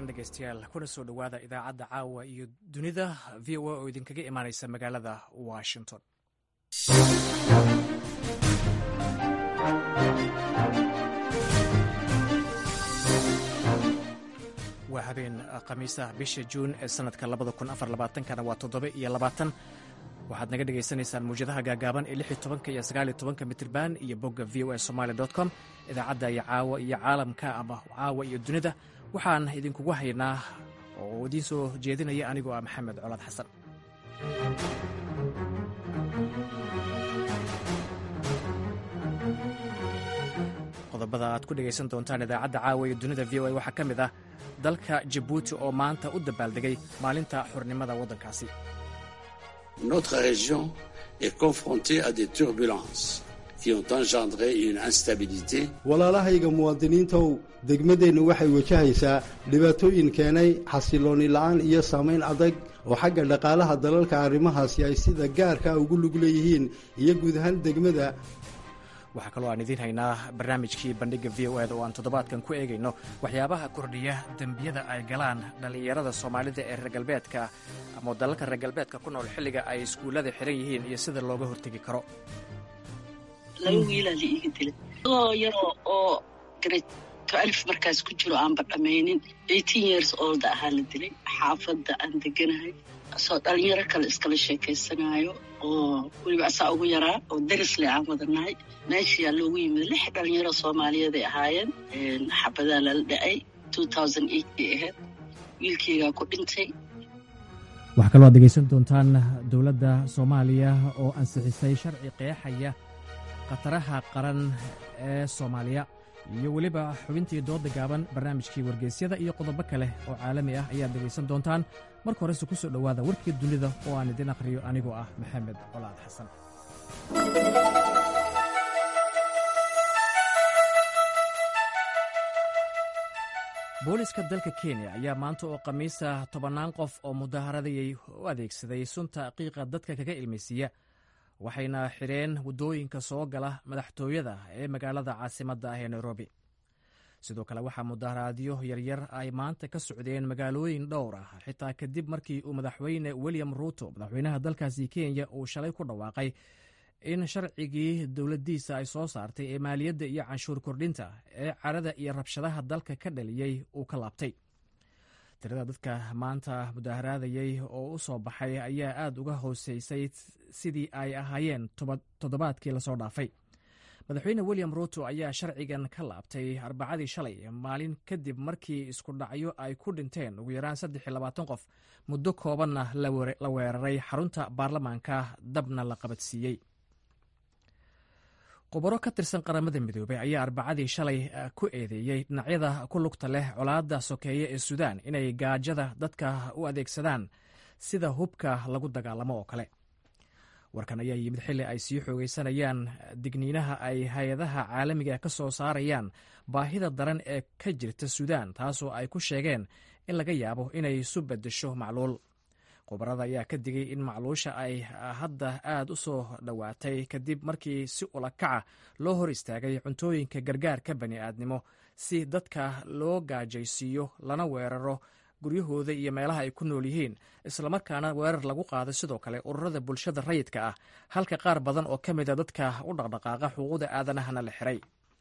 wanaagsan dhegeystayaal kuna soo dhowaada idaacadda caawa iyo dunida v o a oo idinkaga imaaneysa magaalada washington waa habeen khamiisa bisha juun ee sanadka kana waa toddoba iyo labaatan waxaad naga dhagaysanaysaan muwjadaha gaagaaban ee lix iyo tobanka iyo sagaal iyo tobanka mitrban iyo bogga v o a somaali com idaacadda iyo caawa iyo caalamka ama caawa iyo dunida waxaan idinkugu haynaa oo idiin soo jeedinaya anigoo ah maxamed colaad xasan qodobada aad ku dhegaysan doontaan idaacadda caawa iyo dunida v o a waxaa ka mid ah dalka jabuuti oo maanta u dabaaldegay maalinta xurnimada waddankaasi Notre région est confrontée à des turbulences qui ont engendré une instabilité. walaalahayga muwaadiniintow degmadeennu waxay wajahaysaa dhibaatooyin keenay xasilooni la'aan iyo saamayn adag oo xagga dhaqaalaha dalalka arrimahaasi ay sida gaarka ugu lug leeyihiin iyo guud ahaan degmada waxaa kaloo aan idiin haynaa barnaamijkii bandhigga v o eda oo aan toddobaadkan ku eegayno waxyaabaha kordhiya dembiyada ay galaan dhallinyarada soomaalida ee reer galbeedka ama dalalka reer galbeedka ku nool xilliga ay iskuullada xiran yihiin iyo sida looga hortegi karo laba wiilaa la iiga dilay adoo yaroo oo grade alif markaas ku jiro aanba dhammaynin eighteen years old ahaa la dilay xaafadda aan deganahay asoo dhalinyaro kale iskala sheekaysanaayo oo weliba asaa ugu yaraa oo darisle aan wadanahay meeshayaa loogu yimid lix dhalinyaro soomaaliyeed ay ahaayeen xabadaa lala dhacay bay ahayd wiilkeygaa ku dhintay waxaa kaloo aad dhegaysan doontaan dowladda soomaaliya oo ansixisay sharci qeexaya khataraha qaran ee soomaaliya iyo weliba xubintii dooda gaaban barnaamijkii wargeysyada iyo qodobo kale oo caalami ah ayaad dhegaysan doontaan marka horese ku soo dhowaada warkii dunida oo aan idin akhriyo anigoo ah maxamed colaad xasan booliska dalka kenya ayaa maanta oo khamiisa tobannaan qof oo mudaaharadayay u adeegsaday sunta qiiqa dadka kaga ilmaysiiya waxayna xidheen waddooyinka soo gala madaxtooyada ee magaalada caasimadda ah ee nairobi sidoo kale waxaa mudaharaadyo yaryar ay maanta ka socdeen magaalooyin dhowr ah xitaa kadib markii uu madaxweyne william ruuto madaxweynaha dalkaasi kenya uu shalay ku dhawaaqay in sharcigii dowladdiisa ay soo saartay ee maaliyadda iyo canshuur kordhinta ee carada iyo rabshadaha dalka ka dhaliyey uu ka laabtay tirada dadka maanta mudaaharaadayey oo u soo baxay ayaa aad uga hooseysay sidii ay ahaayeen toddobaadkii lasoo dhaafay madaxweyne william ruuto ayaa sharcigan ka laabtay arbacadii shalay maalin kadib markii isku dhacyo ay ku dhinteen ugu yaraan saddex iyo labaatan qof muddo koobanna la weeraray xarunta baarlamaanka dabna la qabadsiiyey khubaro ka tirsan qaramada midoobey ayaa arbacadii shalay ku eedeeyey dhinacyada ku lugta leh colaadda sokeeye ee suudaan inay gaajada dadka u adeegsadaan sida hubka lagu dagaalamo oo kale warkan ayaa yimid xilli ay sii xoogeysanayaan digniinaha ay hay-adaha caalamiga ka soo saarayaan baahida daran ee ka jirta suudaan taasoo ay ku sheegeen in laga yaabo inay isu beddesho macluul khubarada ayaa ka digay in macluusha ay hadda aad u soo dhowaatay kadib markii si ulakaca loo hor istaagay cuntooyinka gargaarka bani aadnimo si dadka loo gaajaysiiyo lana weeraro guryahooda iyo meelaha ay ku nool yihiin islamarkaana weerar lagu qaaday sidoo kale ururada bulshada rayidka ah halka qaar badan oo ka mid a dadka u dhaqdhaqaaqa xuquuqda aadanahana la xiray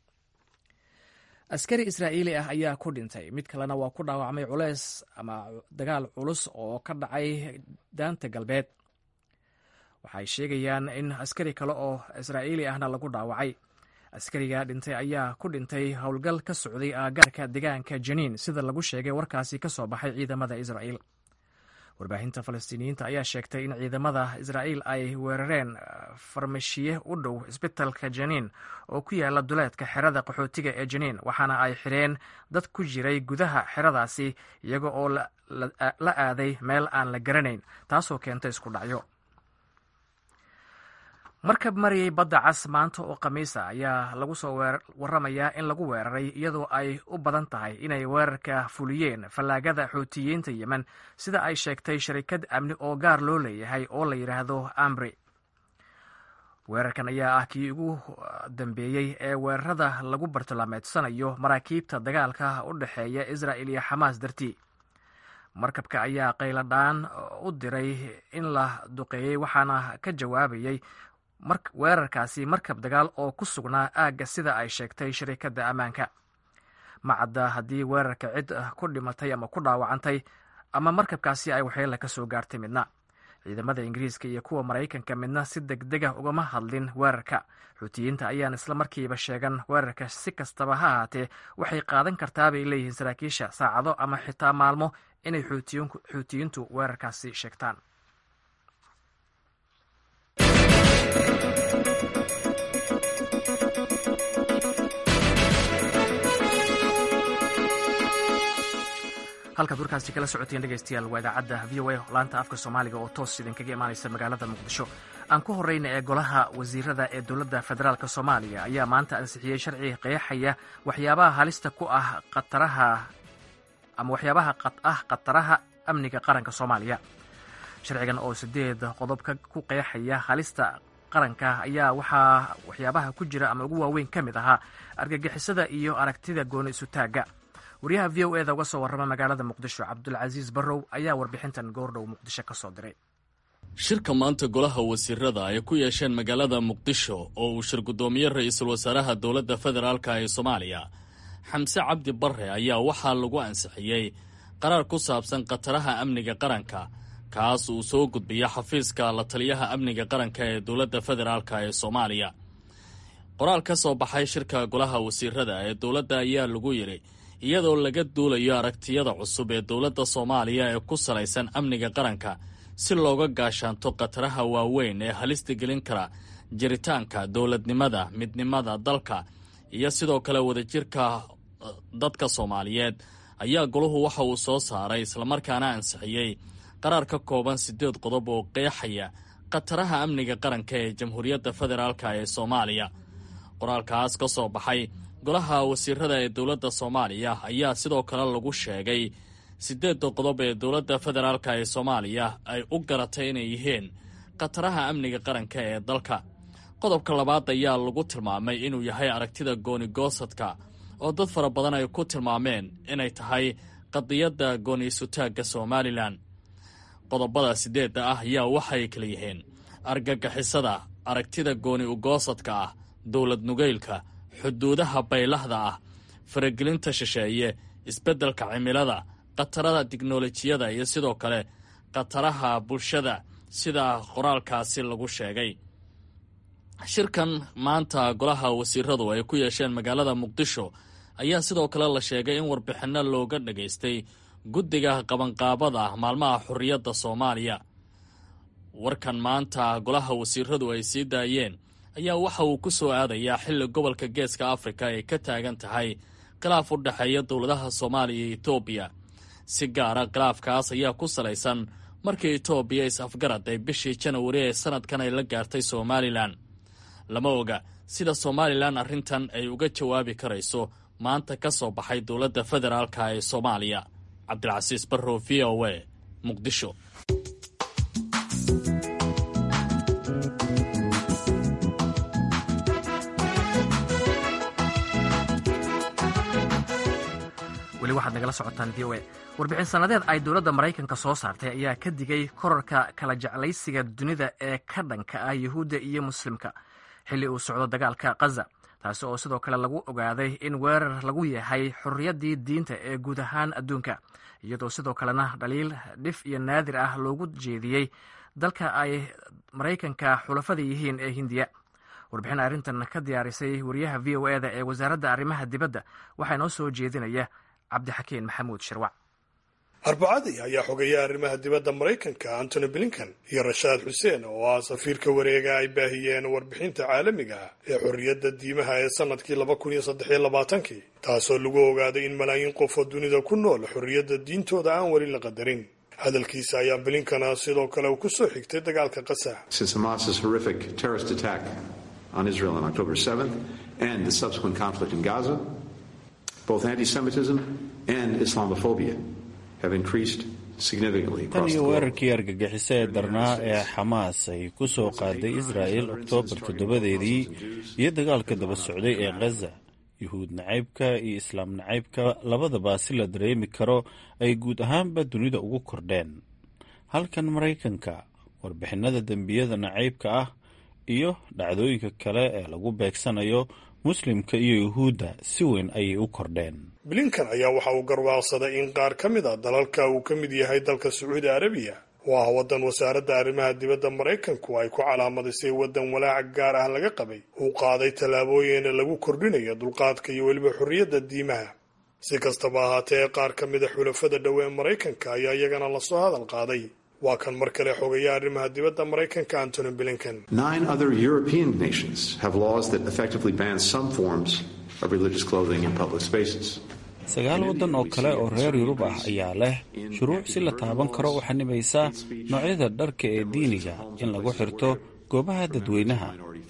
askari israa'iili ah ayaa ku dhintay mid kalena waa ku dhaawacmay culeys ama dagaal culus oo ka dhacay daanta galbeed waxay sheegayaan in askari kale oo israa'iili ahna lagu dhaawacay askariga dhintay ayaa ku dhintay howlgal ka socday aagaarka deegaanka janiin sida lagu sheegay warkaasi ka soo baxay ciidamada israa'iil warbaahinta falastiiniyiinta ayaa sheegtay in ciidamada israa'iil ay weerareen farmashiye u dhow isbitalka janiin oo ku yaala duleedka xerada qaxootiga ee janiin waxaana ay xidheen dad ku jiray gudaha xeradaasi iyaga oo la aaday meel aan la garanayn taasoo keentay isku dhacyo markab mariyey badda cas maanta oo khamiisa ayaa lagu soo waramayaa in lagu weeraray iyadoo ay u badan tahay inay weerarka fuliyeen fallaagada xuutiyiinta yemen sida ay sheegtay sharikad amni oo gaar loo leeyahay oo la yidhaahdo amri weerarkan ayaa ah kii ugu dambeeyey ee weerarada lagu bartilmaameedsanayo maraakiibta dagaalka u dhexeeya israa'il iyo xamaas dartii markabka ayaa qayladhaan u diray in la duqeeyey waxaana ka jawaabayey weerarkaasi markab dagaal oo ku sugnaa aagga sida ay sheegtay shirikadda ammaanka macadda haddii weerarka cid ku dhimatay ama ku dhaawacantay ama markabkaasi ay waxyeela ka soo gaartay midna ciidamada ingiriiska iyo kuwa maraykanka midna si deg dega ugama hadlin weerarka xuutiyiinta ayaan isla markiiba sheegan weerarka si kastaba ha ahaatee waxay qaadan kartaa bay leeyihiin saraakiisha saacado ama xitaa maalmo inay xuutiyiintu weerarkaasi sheegtaan halkaad warkaasi kala socoteen dhegeystayaal waa idaacadda v o a laanta afka soomaaliga oo toos idinkaga imaanaysa magaalada muqdisho aan ku horeyna ee golaha wasiirada ee dowladda federaalk soomaaliya ayaa maanta ansixiyey sharci qeexaya waxyaabaha halista ku ah qataraha ama waxyaabaha ah khataraha amniga qaranka soomaaliya sharcigan oo sideed qodob ku qeexaya halista qaranka ayaa waxaa waxyaabaha ku jira ama ugu waaweyn ka mid ahaa argagixisada iyo aragtida gooni isutaagga waryaha v o eda uga soo warrama magaalada muqdisho cabdulcasiis barrow ayaa warbixintan goordhow muqdisho ka soo diray shirka maanta golaha wasiirada ay ku yeesheen magaalada muqdisho oo uu shir guddoomiye ra-iisul wasaaraha dowladda federaalk ee soomaaliya xamse cabdi barre ayaa waxaa lagu ansixiyey qaraar ku saabsan khataraha amniga qaranka kaas uu soo gudbiya xafiiska la taliyaha amniga qaranka ee dowladda federaalk ee soomaaliya qoraal ka soo baxay shirka golaha wasiirada ee dowladda ayaa lagu yidhi iyadoo laga duulayo aragtiyada cusub ee dowladda soomaaliya ee ku salaysan amniga qaranka si looga gaashaanto khataraha waaweyn ee halista gelin kara jiritaanka dowladnimada midnimada dalka iyo sidoo kale wadajirka dadka soomaaliyeed ayaa golahu waxa uu soo saaray islamarkaana ansixiyey qaraar ka kooban siddeed qodob oo qeexaya khataraha amniga qaranka ee jamhuuriyadda federaalk ee soomaaliya qoraalkaas ka soo baxay golaha wasiirada ee dowladda soomaaliya ayaa sidoo kale lagu sheegay siddeedda qodob ee dowladda federaalk ee soomaaliya ay u garatay inay yihiin khataraha amniga qaranka ee dalka qodobka labaad ayaa lagu tilmaamay inuu yahay aragtida gooni-goosadka oo dad fara badan ay ku tilmaameen inay tahay qadiyadda gooni-isutaagga somalilan qodobada siddeedda ah ayaa waxay kala yihiin argagixisada aragtida gooni-ugoosadka ah dowlad nugeylka xuduudaha baylahda ah faragelinta shisheeye isbeddelka cimilada khatarada tiknolojiyada iyo sidoo kale khataraha bulshada sida qoraalkaasi lagu sheegay shirkan maanta golaha wasiiradu ay ku yeesheen magaalada muqdisho ayaa sidoo kale la sheegay in warbixinno looga dhagaystay guddiga qabanqaabada maalmaha xorriyadda soomaaliya warkan maanta golaha wasiiradu ay sii daayeen ayaa waxa uu ku soo aadayaa xilli gobolka geeska afrika ay ka taagan tahay khilaaf u dhexeeya dowladaha soomaaliya iyo etoobiya si gaara khilaafkaas ayaa ku salaysan markii etoobiya is-afgarad ay bishii janawari ee sanadkan ay la gaartay somalilan lama oga sida somalilan arrintan ay uga jawaabi karayso maanta ka soo baxay dowladda federaalk ee soomaaliya cabdilcasiis barrow v o a muqdisho weli waxaad nagala socotaan v o a warbixin sannadeed ay dowladda maraykanka soo saartay ayaa ka digay korarka kala jeclaysiga dunida ee ka dhanka ah yuhuudda iyo muslimka xilli uu socdo dagaalka khaza taasi oo sidoo kale lagu ogaaday in weerar lagu yahay xorriyaddii diinta ee guud ahaan adduunka iyadoo sidoo kalena dhaliil dhif iyo naadir ah loogu jeediyey dalka ay maraykanka xulafada yihiin ee hindiya warbixin arrintan ka diyaarisay wariyaha v o eda ee wasaaradda arrimaha dibadda waxaa inoo soo jeedinaya cabdixakiin maxamuud shirwac arbacadii ayaa xogeeya arrimaha dibadda maraykanka antony blinkan iyo rashaad xuseen oo ah safiirka wareega ay baahiyeen warbixinta caalamiga ah ee xorriyadda diimaha ee sanadkii laba kun iyo saddexiyo labaatankii taasoo lagu ogaaday in malaayiin qof oo dunida ku nool xorriyadda diintooda aan weli la qadarin hadalkiisa ayaa blinkana sidoo kale uu ku soo xigtay dagaalka qasa on Israel on October 7th and the subsequent conflict in Gaza, both anti-Semitism and Islamophobia have increased significantly tan iyo weerarkii argagixisa ee darnaa ee xamaas ay ku soo qaaday israa'el oktoobar toddobadeedii iyo dagaalka daba socday ee khaza yuhuud nacaybka iyo islaam nacaybka labadaba si la dareemi karo ay guud ahaanba dunida ugu kordheen halkan maraykanka warbixinada dembiyada nacaybka ah iyo dhacdooyinka kale ee lagu beegsanayo muslimka iyo yuhuudda si weyn ayay u kordheen blinkan ayaa waxa uu garwaaqsaday in qaar ka mid a dalalka uu ka mid yahay dalka sacuudi arabiya oo ah waddan wasaaradda arrimaha dibadda maraykanku ay ku calaamadisay waddan walaaca gaar ah laga qabay uu qaaday tallaabooyin lagu kordhinayo dulqaadka iyo weliba xorriyadda diimaha si kastaba ahaatee qaar ka mida xulafada dhowe ee maraykanka ayaa iyagana lasoo hadal qaaday waa kan mar kale xogaya arrimaha dibadda maraykanka antony blinken Nine other European nations have laws that effectively ban some forms of religious clothing in public spaces. sagaal waddan oo kale oo reer yurub ah ayaa leh shuruuc si la taaban karo u xanibaysa noocyada dharka ee diiniga in lagu xirto goobaha dadweynaha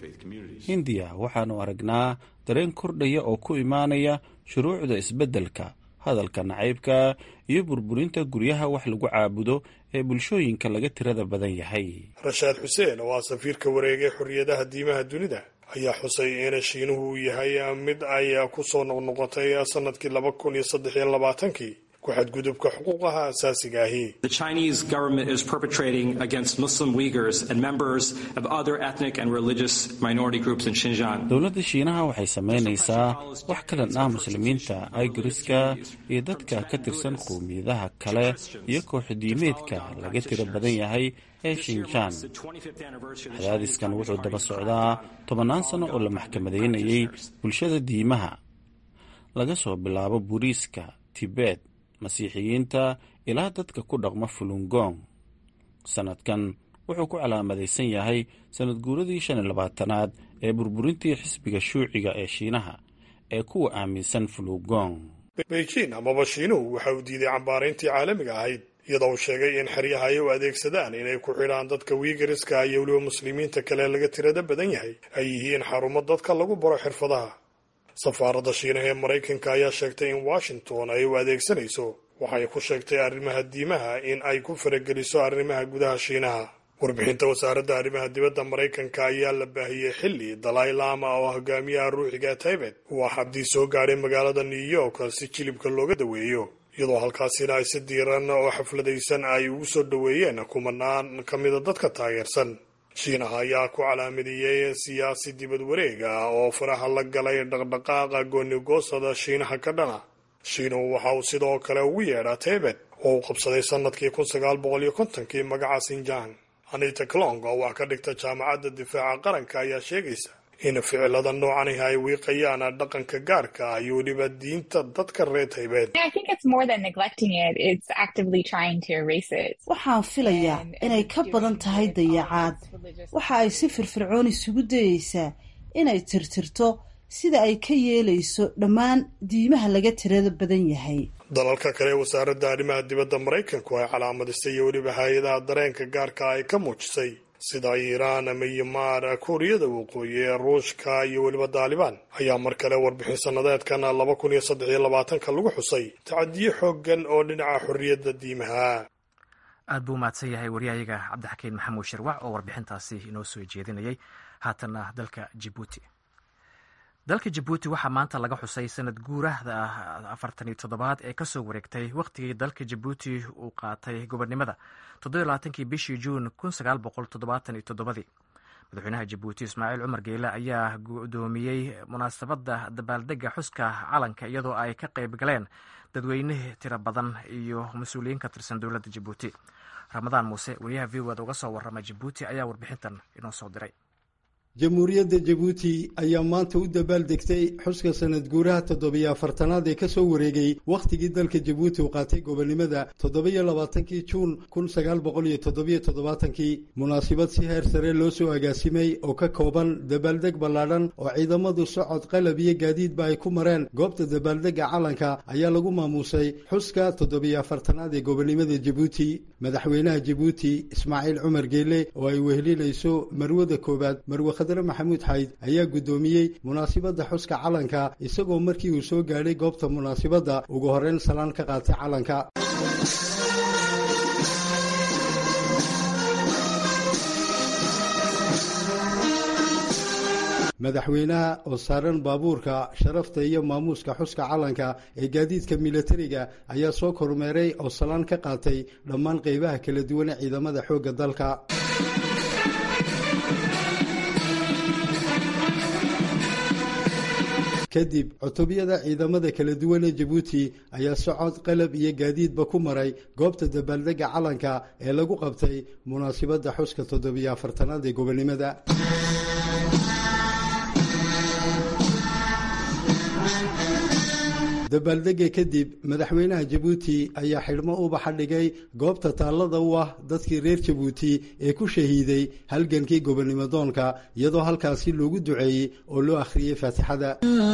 hindiya waxaannu aragnaa dareen kordhaya oo ku imaanaya shuruucda isbeddelka hadalka nacaybka iyo burburinta guryaha wax lagu caabudo ee bulshooyinka laga tirada badan yahay rashaad xuseen oo ah safiirka wareegay xorriyadaha diimaha dunida ayaa xusay in shiinuhu uu yahay mid ay ku soo noqnoqotay sanadkii laba kun iyo saddex iyo labaatankii ku xadgudubka xuquuqaha asaasiga ahi The Chinese government is perpetrating against Muslim Uyghurs and members of other ethnic and religious minority groups in Xinjiang. dowladda shiinaha waxay samaynaysaa wax ka dhan ah muslimiinta aygariska iyo dadka ka tirsan qowmiyadaha kale iyo kooxdiimeedka laga tiro badan yahay ee shinjaan cadaadiskan wuxuu daba socdaa tobannaan sano oo la maxkamadaynayay bulshada diimaha laga soo bilaabo buuriiska tibet masiixiyiinta ilaa dadka ku dhaqma fulungong sanadkan wuxuu ku calaamadaysan yahay sanad guuradii shan iyo labaatanaad ee burburintii xisbiga shuuciga ee shiinaha ee kuwa aaminsan fulungong beijing amaba shiinuhu waxa uu diiday cambaarayntii caalamiga ahayd iyadoo uu sheegay in xeryaha ay u adeegsadaan inay ku xidhaan dadka wiigariska iyo weliba muslimiinta kale laga tirada badan yahay ay yihiin xarumo dadka lagu baro xirfadaha safaaradda shiinaha ee maraykanka ayaa sheegtay in washington ay u adeegsanayso waxay ku sheegtay arrimaha diimaha in ay ku farageliso arrimaha gudaha shiinaha warbixinta wasaaradda arrimaha dibadda maraykanka ayaa la baahiyey xilli dalai lama oo hogaamiyaha ruuxiga taybet uu xabdii soo gaadhay magaalada new york si jilibka looga daweeyo iyadoo halkaasina ay si diiran oo xafladaysan ay ugu soo dhoweeyeen kumanaan ka mida dadka taageersan shiinaha ayaa ku calaamadeeyey siyaasi dibad wareega oo faraha la galay dhaqdhaqaaqa goonigoosada shiinaha ka dhana shiinuhu waxa uu sidoo kale ugu yeedhaa taybet oo uu qabsaday sanadkii kun sagaal boqol iyo kontonkii magaca sinjang anita clong oo wax ka dhigta jaamacadda difaaca qaranka ayaa sheegaysa in ficilada noocanihi ay wiiqayaan dhaqanka gaarka ah iyo weliba diinta dadka reer taybeed waxaan filayaa inay ka badan tahay dayacaad waxa ay si firfircoon isugu dayeysaa inay tirtirto sida ay ka yeelayso dhammaan diimaha laga tirada badan yahay dalalka kale ee wasaaradda arrimaha dibadda maraykanku ay calaamadisay iyo weliba hay-adaha dareenka gaarka ay ka muujisay sida iiraan myanmar kuuriyada waqooyi ee ruushka iyo weliba daalibaan ayaa mar kale warbixin sannadeedkan laba kun iyo saddex iyo labaatanka lagu xusay tacadiyo xooggan oo dhinaca xorriyadda diimaha aad buu umahadsan yahay waryahayaga cabdixakiin maxamuud shirwac oo warbixintaasi inoo soo jeedinayay haatanna dalka jibuuti dalka jabuuti waxaa maanta laga xusay sanad guurahda afartan iyo toddobaad ee kasoo wareegtay wakhtigii dalka jabuuti uu qaatay gobonnimada toddobiyo labaatankii bishii juun kun sagaal boqol toddobaatan iyo toddobadii madaxweynaha jabuuti ismaaciil cumar geele ayaa gudoomiyey munaasabadda dabaaldega xuska calanka iyadoo ay ka qayb galeen dadweyne tiro badan iyo mas-uuliyiin ka tirsan dowladda jabuuti ramadaan muuse wariyaha v od uga soo warrama jabuuti ayaa warbixintan inoo soo diray jamhuuriyadda jabuuti ayaa maanta u dabaaldegtay xuska sanad guuraha toddobiyo afartanaad ee kasoo wareegay wakhtigii dalka jabuuti uu qaatay gobonnimada toddobiyo labaatankii juun kun sagaal boqol iyo toddobiyo toddobaatankii munaasibad si heer sare loo soo agaasimay oo ka kooban dabaaldeg ballaadhan oo ciidamadu socod qalab iyo gaadiidba ay ku mareen goobta dabaaldega calanka ayaa lagu maamuusay xuska toddobiyo afartanaad ee gobonnimada jabuuti madaxweynaha jabuuti ismaaciil cumar geele oo ay wehelinayso marwada koowaad marwe khadre maxamuud xayd ayaa guddoomiyey munaasibadda xuska calanka isagoo markii uu soo gaadhay goobta munaasibadda ugu horreyn salaan ka qaatay calanka madaxweynaha oo saaran baabuurka sharafta iyo maamuuska xuska calanka ee gaadiidka milatariga ayaa soo kormeeray oo salaan ka qaatay dhammaan qeybaha kala duwan ee ciidamada xoogga dalka kadib cutubiyada ciidamada kala duwan ee jabuuti ayaa socod qalab iyo gaadiidba ku maray goobta dabaaldega calanka ee lagu qabtay munaasibadda xuska toddobiyo afartanaad ee gobonimada dabaaldega kadib madaxweynaha jabuuti ayaa xidhmo ubaxa dhigay goobta taallada u ah dadkii reer jabuuti ee ku shahiiday halgankii gobonimodoonka iyadoo halkaasi loogu duceeyey oo loo akhriyey faatixada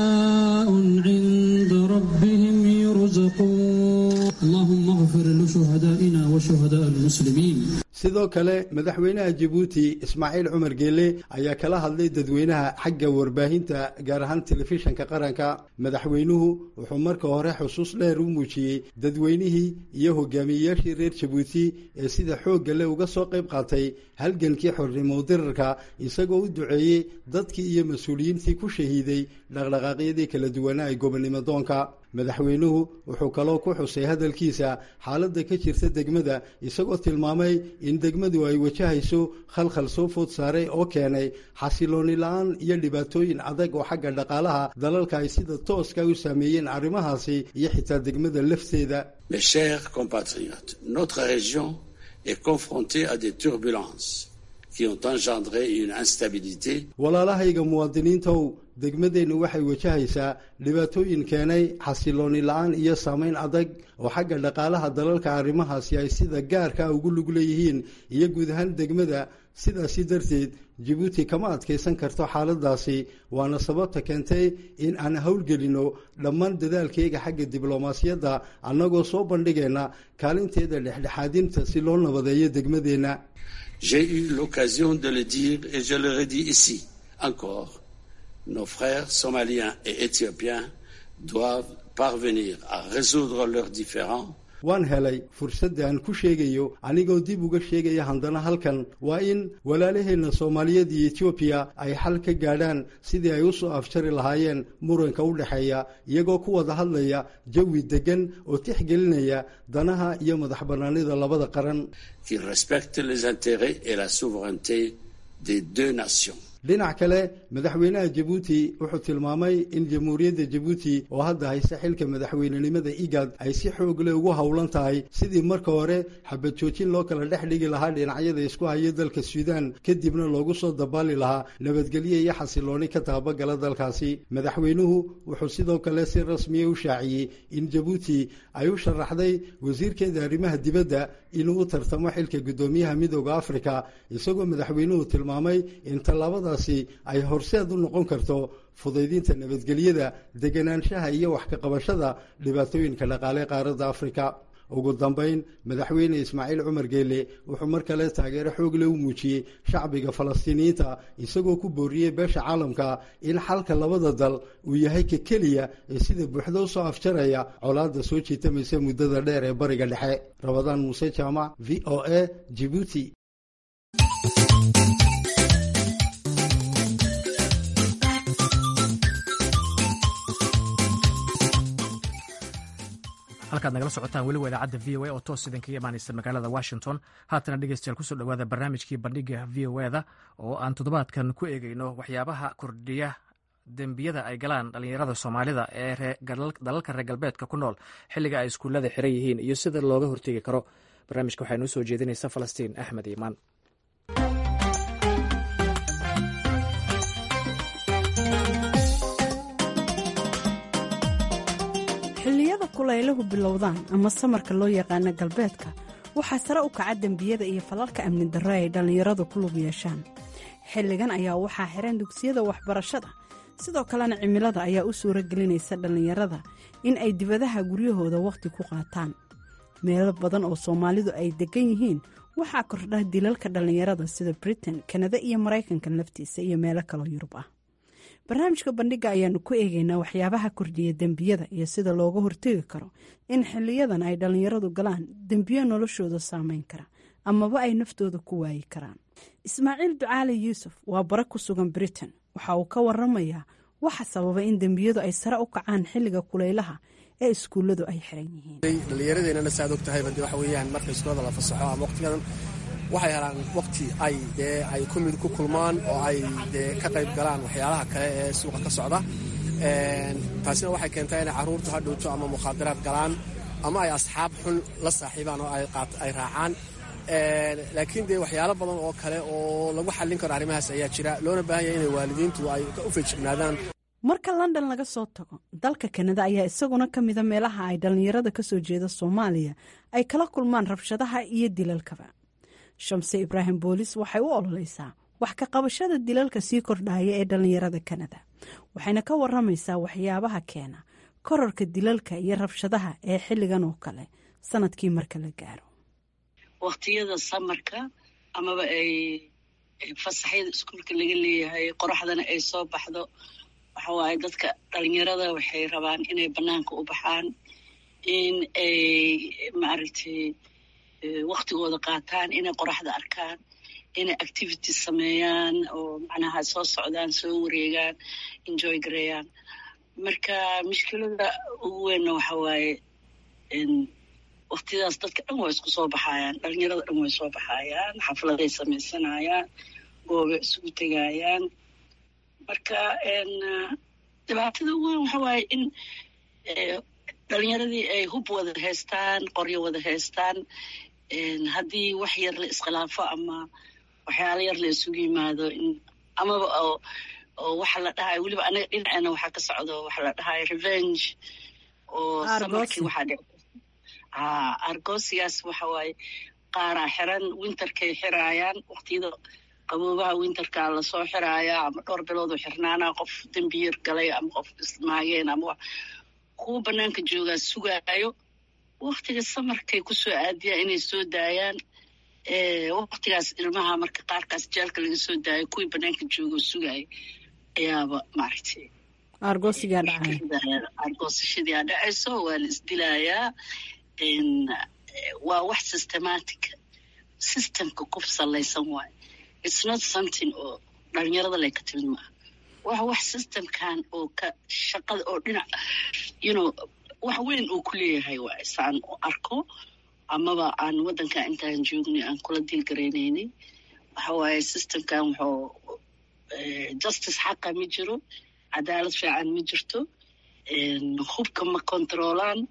sidoo kale madaxweynaha jabuuti ismaaciil cumar geele ayaa kala hadlay dadweynaha xagga warbaahinta gaar ahaan telefishanka qaranka madaxweynuhu wuxuu marka hore xusuus dheer u muujiyey dadweynihii iyo hogaamiyeyaashii reer jabuuti ee sida xoogga le uga soo qayb qaatay halgankii xornimo dirarka isagoo u duceeyey dadkii iyo mas-uuliyiintii ku shahiiday dhaqdhaqaaqyadii kala duwanaa ee gobonimo doonka madaxweynuhu wuxuu kaloo ku xusay hadalkiisa xaaladda ka jirta degmada isagoo tilmaamay in degmadu ay wajahayso khalkhal soo food saaray oo keenay xasilooni la-aan iyo dhibaatooyin adag oo xagga dhaqaalaha dalalka ay sida tooska u saameeyeen arrimahaasi iyo xitaa degmada lafteeda Mes chers compatriotes, notre région est confrontée à des turbulences qui ont engendré une instabilité walaalahayga muwaadiniintow degmadeennu waxay wajahaysaa dhibaatooyin keenay xasilooni la-aan iyo saameyn adag oo xagga dhaqaalaha dalalka arrimahaasi ay sida gaarka ugu lug leeyihiin iyo guud ahaan degmada sidaasi darteed jabuuti kama adkaysan karto xaaladaasi waana sababta keentay in aan howlgelinno dhammaan dadaalkayga xagga diblomaasiyadda annagoo soo bandhigayna kaalinteeda dhexdhexaadinta si loo nabadeeyo degmadeenna J'ai eu l'occasion de le dire et je le redis ici encore. Nos frères somaliens et éthiopiens doivent parvenir à résoudre leurs différends waan helay fursadda aan ku sheegayo anigoo dib uga sheegaya haddana halkan waa in walaalaheenna soomaaliyeed iyo etoobiya ay xal ka gaadhaan sidii ay u soo afjari lahaayeen muranka u dhexeeya iyagoo ku wada hadlaya jawi deggan oo tixgelinaya danaha iyo madax bannaanida labada qaran qui respectent les intérêts et la souveraineté des deux nations. dhinac kale madaxweynaha jabuuti wuxuu tilmaamay in jamhuuriyadda jabuuti oo hadda haysta xilka madaxweynenimada igad ay si xoog leh ugu howlan tahay sidii marka hore xabad joojin loo kala dhex dhigi lahaa dhinacyada isku haya dalka suudaan kadibna loogu soo dabaali lahaa nabadgelyo iyo xasilooni ka taabagala dalkaasi madaxweynuhu wuxuu sidoo kale si rasmiya u shaaciyey in jabuuti ay u sharaxday wasiirkeeda arrimaha dibadda inuu u tartamo xilka guddoomiyaha midooda afrika isagoo madaxweynuhu tilmaamay in tallaabada ay horseed u noqon karto fudaydinta nabadgelyada deganaanshaha iyo wax ka qabashada dhibaatooyinka dhaqaale qaaradda afrika ugu dambayn madaxweyne ismaaciil cumar geele wuxuu mar kale taageero xoog leh u muujiyey shacbiga falastiiniyiinta isagoo ku booriyey beesha caalamka in xalka labada dal uu yahay ka keliya ee sida buuxda usoo afjaraya colaadda soo jiitamaysa muddada dheer ee bariga dhexe rabadaan muuse jaamac v o a jibuuti halkaad nagala socotaan weliba idaacadda v o a oo toos idinkaga imaanaysa magaalada washington haatana dhegeystayaal kusoo dhawaada barnaamijkii bandhiga v o e da oo aan toddobaadkan ku eegeyno waxyaabaha kordhiya dembiyada ay galaan dhallinyarada soomaalida ee dalalka reer galbeedka ku nool xilliga ay iskuullada xiran yihiin iyo sida looga hortegi karo barnaamijka waxaa noo soo jeedinaysa falastiin axmed iimaan xilliyada kulayluhu bilowdaan ama samarka loo yaqaano galbeedka waxaa sare u kaca dembiyada iyo falalka amni darro ay dhallinyaradu ku lug yeeshaan xilligan ayaa waxaa xiran dugsiyada waxbarashada sidoo kalena cimilada ayaa u suuro gelinaysa dhallinyarada in ay dibadaha guryahooda wakhti ku qaataan meelo badan oo soomaalidu ay degan yihiin waxaa kordha dilalka dhallinyarada sida britain kanada iyo maraykanka laftiisa iyo meelo kaloo yurub ah barnaamijka bandhiga ayaanu ku eegeynaa waxyaabaha kordhiya dembiyada iyo sida looga hortegi karo in xiliyadan ay dhallinyaradu galaan dembiyo noloshooda saameyn kara amaba ay naftooda ku waayi karaan ismaaciil ducaali yuusuf waa bara ku sugan britain waxa uu ka waramayaa waxa sababa in dembiyadu ay sare u kacaan xilliga kulaylaha ee iskuulladu ay xiran yihiin dhallinyaradeenana saaad og tahayba de waxa weeyaan marka iskuulada la fasaxo ama waqtigadan waxay helaan waqti ay dee ay kumid ku kulmaan oo ay dee ka qayb galaan waxyaalaha kale ee suuqa ka socda taasina waxay keentaa inay carruurtu ha dhowto ama mukhaadaraad galaan ama ay asxaab xun la saaxiibaan oo ay raacaan laakiin dee waxyaalo badan oo kale oo lagu xallin karo arrimahaas ayaa jira loona baahan yahay inay waalidiintu ay u feejignaadaan marka london laga soo tago dalka kanada ayaa isaguna ka mida meelaha ay dhallinyarada ka soo jeeda soomaaliya ay kala kulmaan rabshadaha iyo dilalkaba shamse ibraahim boolis waxay u ololeysaa wax ka qabashada dilalka sii kordhaya ee dhallinyarada kanada waxayna ka waramaysaa waxyaabaha keena korarka dilalka iyo rabshadaha ee xilligan oo kale sanadkii marka la gaaro waqtiyada samarka amaba ay fasaxyada iskuulka laga leeyahay qoraxdana ay soo baxdo waxa waaye dadka dhalinyarada waxay rabaan inay bannaanka u baxaan in ay maaragtay waktigooda qaataan inay qoraxda arkaan inay activities sameeyaan oo macnaha soo socdaan soo wareegaan enjoy gareeyaan marka mushkilada ugu weynna waxa waaye waktiyadaas dadka dhan waa isku soo baxayaan dhalinyarada dhan way soo baxayaan xafladay samaysanayaan goobay isugu tegayaan marka dhibaatada ugu weyn waxa waaye in dhalinyaradii ay hub wada haystaan qoryo wada haystaan haddii wax yar la iskhilaafo ama waxyaalo yar la isugu yimaado amaba oo waxa la dhahayo weliba anaga dhinaceena waxaa ka socdo waxa la dhahayo revenge oo samarkii waxaa dhici argosigaas waxa waaye qaaraa xiran winterkay xiraayaan waqtiyada qaboobaha winterka lasoo xiraayaa ama dhowr biloodoo xirnaanaa qof dembiyar galay ama qof ismaageen ama kuwa banaanka joogaa sugaayo waktiga samarkay kusoo aadiyaan inay soo daayaan waktigaas ilmaha marka qaarkaas jaalka laga soo daayo kuwii banaanka joogoo sugaaya ayaaba maaragtay argoosigaa dhacay argoosashadiaa dhacayso waa la isdilayaa waa wax systematic systemka ku salaysan waayo it's not something oo dhalinyarada lay ka timid maaha waa wax systemkan oo ka shaqada oo dhinac you know wax weyn uu ku leeyahay waaye saan u arko amaba aan waddanka intaan joognay aan kula diilgaraynaynay waxa waaye systemkan wuxuu justice xaqa ma jiro cadaalad fiican ma jirto hubka ma controolaan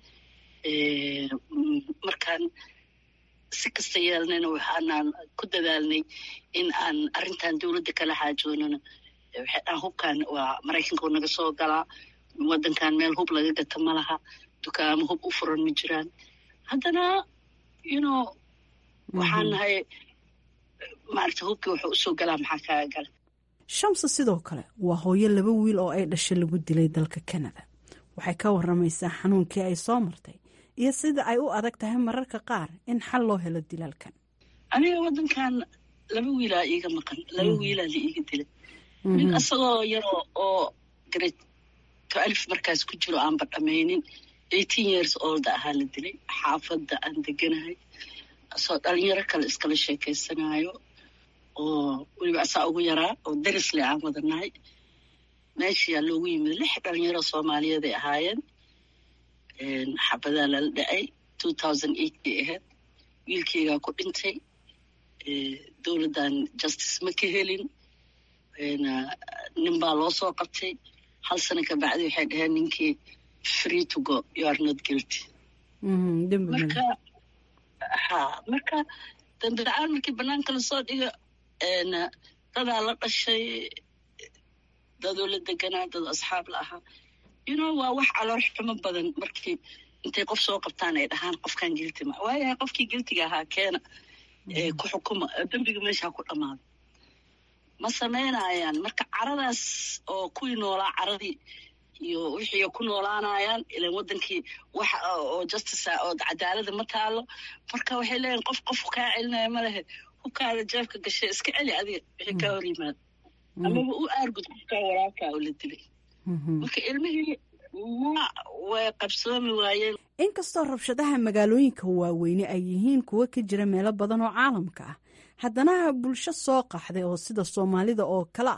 markaan si kasta yeelnayna waxaanaan ku dadaalnay in aan arrintan dowladda kala xaajoonano waxay dhahan hubkan waa maraykanka oo naga soo galaa waddankan meel hub laga gata ma laha dukaamo hub u furan ma jiraan haddana you know waxaan nahay maaragta hubkii wuxuu usoo galaa maxaa kaaga gala shamsa sidoo kale waa hooyo laba wiil oo ay dhashay lagu dilay dalka kanada waxay ka waramaysaa xanuunkii ay soo martay iyo sida ay u adag tahay mararka qaar in xal loo helo dilaalkan aniga waddankan laba wiilaa iiga maqan laba wiilaa la iiga dilay mid asagoo yaroo oo grade twelve markaas ku jiro aanba dhamaynin eighteen years olda ahaa la dilay xaafadda aan deganahay asoo dhalinyaro kale iskala sheekaysanaayo oo weliba asaa ugu yaraa oo darisle aan wadanahay meeshayaa loogu yimid lix dhalinyaro soomaaliyeed ay ahaayeen xabadaa lala dhacay two thousand eightkay ahayd wiilkeygaa ku dhintay dowladdan justice ma ka helin nin baa loo soo qabtay hal sano ka bacdi waxay dhaheen ninkii free to go you are not guilty marka ha marka dambi la-aan markii banaanka lasoo dhigo dadaa la dhashay dadoo la deganaa dad asxaab la ahaa you know waa wax caloor xumo badan markii intay qof soo qabtaan ay dhahaan qofkan gilti ma waayahay qofkii giltiga ahaa keena ku xukuma dembiga meeshaa ku dhammaado ma samaynayaan marka caradaas oo kuwii noolaa caradii iyo wixii ku noolaanayaan ilan wadankii wax oo justice oo cadaalada ma taalo marka waxay leeyihin qof qof kaa celinaya ma lehe hubkaada jeebka gashay iska celi adiga wixii kaa hor yimaado amaba u aargud qofkaa walaalkaa oo la dilay marka ilmihii ma way qabsoomi waayeen inkastoo rabshadaha magaalooyinka waaweyne ay yihiin kuwo ka jira meelo badan oo caalamka ah haddana bulsho soo qaxday oo sida soomaalida oo kale ah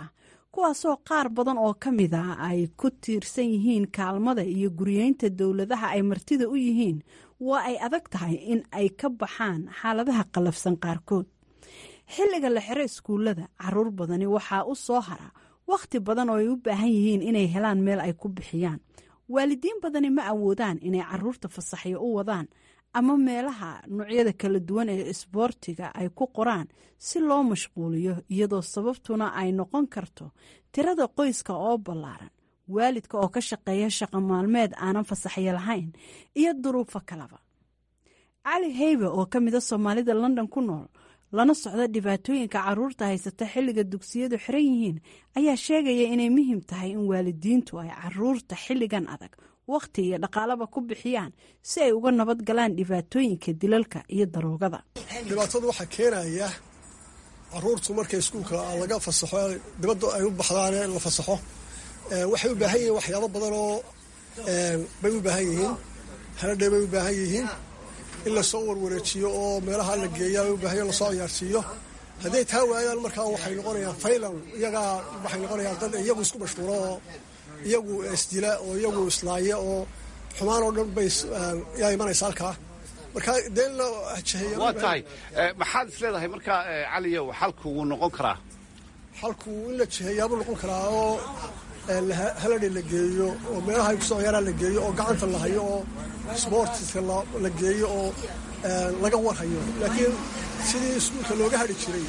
kuwaasoo qaar badan oo ka mid ah ay ku tiirsan yihiin kaalmada iyo guriyeynta dowladaha ay martida u yihiin waa ay adag tahay in ay ka baxaan xaaladaha qallafsan qaarkood xilliga la xiro iskuullada caruur badani waxaa u soo hara wakhti badan oo ay u baahan yihiin inay helaan meel ay ku bixiyaan waalidiin badani ma awoodaan inay caruurta fasaxyo u wadaan ama meelaha noocyada kala duwan ee isboortiga ay ku qoraan si loo mashquuliyo iyadoo sababtuna ay noqon karto tirada qoyska oo ballaaran waalidka oo ka shaqeeya shaqo maalmeed aanan fasaxyo lahayn iyo duruufo kaleba cali heybe oo ka mida soomaalida london ku nool lana socda dhibaatooyinka caruurta haysata xilliga dugsiyadu xiran yihiin ayaa sheegaya inay muhiim tahay in waalidiintu ay caruurta xilligan adag wakhti iyo dhaqaalaba ku bixiyaan si ay uga nabad galaan dhibaatooyinka dilalka iyo daroogada dhibaatada waxaa keenaya caruurtu markay iskuulka laga fasaxo dibadda ay u baxdaan la fasaxo waxay u baahan yihiin waxyaabo badan oo bay u baahan yihiin haladhay bay u baahan yihiin in lasoo warwareejiyo oo meelaha la geeya u baahan lasoo ciyaarsiiyo hadday taa waayaan markaa waxay noqonayaan faylan iyagaa waxay noqonayaan dad iyagu isku mashquulo oo iyagu isdila oo iyagu islaaya oo xumaan oo dhan bay yaa imanaysa halkaa marka dee in la jeheeya waa tahay maxaad is leedahay markaa caliyow xalku wuu noqon karaa xalku in la jeheeyaabuu noqon karaa oo haladhi la geeyo oo meelaha ay kusoo ciyaaraan la geeyo oo gacanta la hayo oo sboortiska la geeyo oo laga warhayo laakiin sidii iskuulka looga hadhi jiray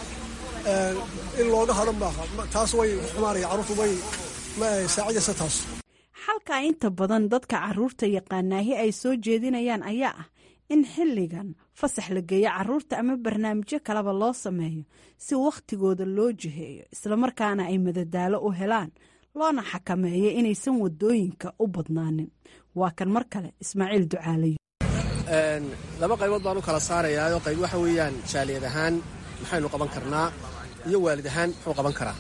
in looga hadho maaha taas way xumaanaya carruurtu way saacidaysa taas xalka inta badan dadka caruurta yaqaanaahi ay soo jeedinayaan ayaa ah in xilligan fasax la geeyo caruurta ama barnaamijyo kaleba loo sameeyo si wakhtigooda loo jiheeyo islamarkaana ay madadaalo u helaan loona xakameeyo inaysan wadooyinka u badnaanin waa kan mar kale ismaaciil ducaalayo laba qaybood baan u kala saarayaa qayb waxa weeyaan jaaliyad ahaan maxaynu qaban karnaa iyo waalid ahaan muxuu qaban karaa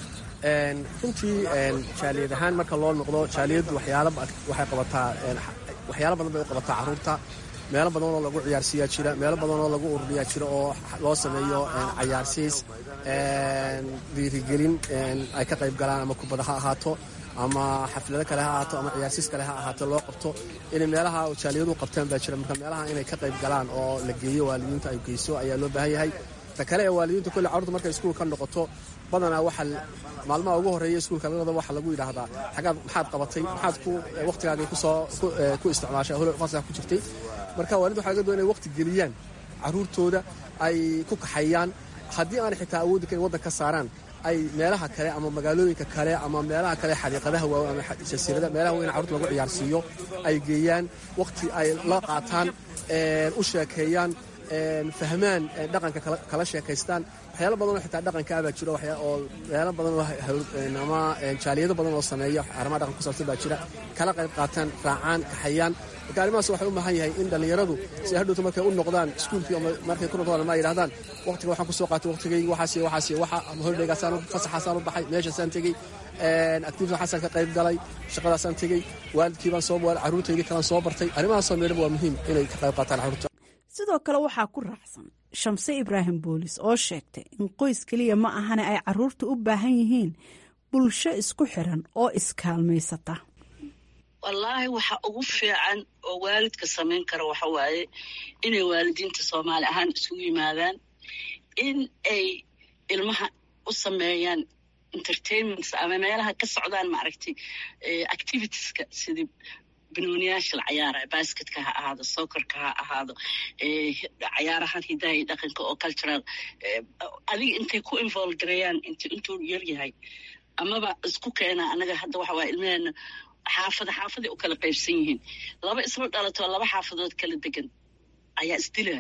runtii jaaliyad ahaan marka loo noqdo jaaliyaddu waxay qabataa waxyaalo badan bay u qabataa carruurta meelo badan oo lagu ciyaarsiiyaa jira meelo badan oo lagu ururiyaa jira oo loo sameeyo cayaarsiis dhiirigelin ay ka qayb galaan ama kubada ha ahaato ama xaflado kale ha ahaato ama ciyaarsiis kale ha ahaato loo qabto inay meelaha jaaliyadu qabtaan baa jira marka meelaha inay ka qayb galaan oo la geeyo waalidiinta ay geyso ayaa loo baahan yahay ta kale ee waalidiinta kolle carruurta markay iskuul ka noqoto badanaa waxaa maalmaha ugu horreeya iskuulka lalada waxaa lagu yidhaahdaa xagaad maxaad qabatay maxaad ku wakhtigaagii kusoo ku isticmaashay hol fasax ku jirtay marka waalid waxaa laga doon inay waqti geliyaan carruurtooda ay ku kaxayaan haddii aanay xitaa awoodi karin waddan ka saaraan ay meelaha kale ama magaalooyinka kale ama meelaha kale xadiiqadaha waawe ama jasiirada meelaha weyn carruurta lagu ciyaarsiiyo ay geeyaan wakhti ay la qaataan u sheekeeyaan fahmaan dhaqanka kala sheekaystaan waxyaalo badanoo xitaa dhaqanka abaa jiro oo meelo badanoo ama jaaliyado badan oo sameeya arrimaha dhaqanka ku saabsan baa jira kala qayb qaataan raacaan kaxayaan marka arrimahaas waxay u baahan yahay in dhallinyaradu si hadhowta markay u noqdaan iskuulkii ama markay ku noqdaan ma yidhahdaan waqtiga waxaan kusoo qaatay waqtigaygi waxaas iyo waxaas iyo waxa ama holidhaygaasaan fasaxaasaan u baxay meeshaasaan tegey activity waxaasaan ka qayb galay shaqadaasaan tegey waalidkii baan soo carruurtaydii kalaan soo bartay arrimahaasoo meedhaba waa muhiim inay ka qayb qaataan carruurta sidoo kale waxaa ku raacsan shamse ibraahim boolis oo sheegtay in qoys keliya ma ahane ay caruurta u baahan yihiin bulsho isku xiran oo iskaalmaysata wallaahi waxa ugu fiican oo waalidka samayn kara waxa waaye inay waalidiinta soomaali ahaan isugu yimaadaan in ay ilmaha u sameeyaan entertainments ama meelaha ka socdaan maaragtay activitieska sidii banooniyaasha la cayaaraya basketka ha ahaado sokorka ha ahaado cayaarahan hidaha iyo dhaqanka oo cultural adiga intay ku involve gareeyaan intuu yar yahay amaba isku keena anaga hadda waxa waaya ilmaheena xaafada xaafaday u kala qaybsan yihiin laba isla dhalatoo laba xaafadood kala degan ayaa isdilaa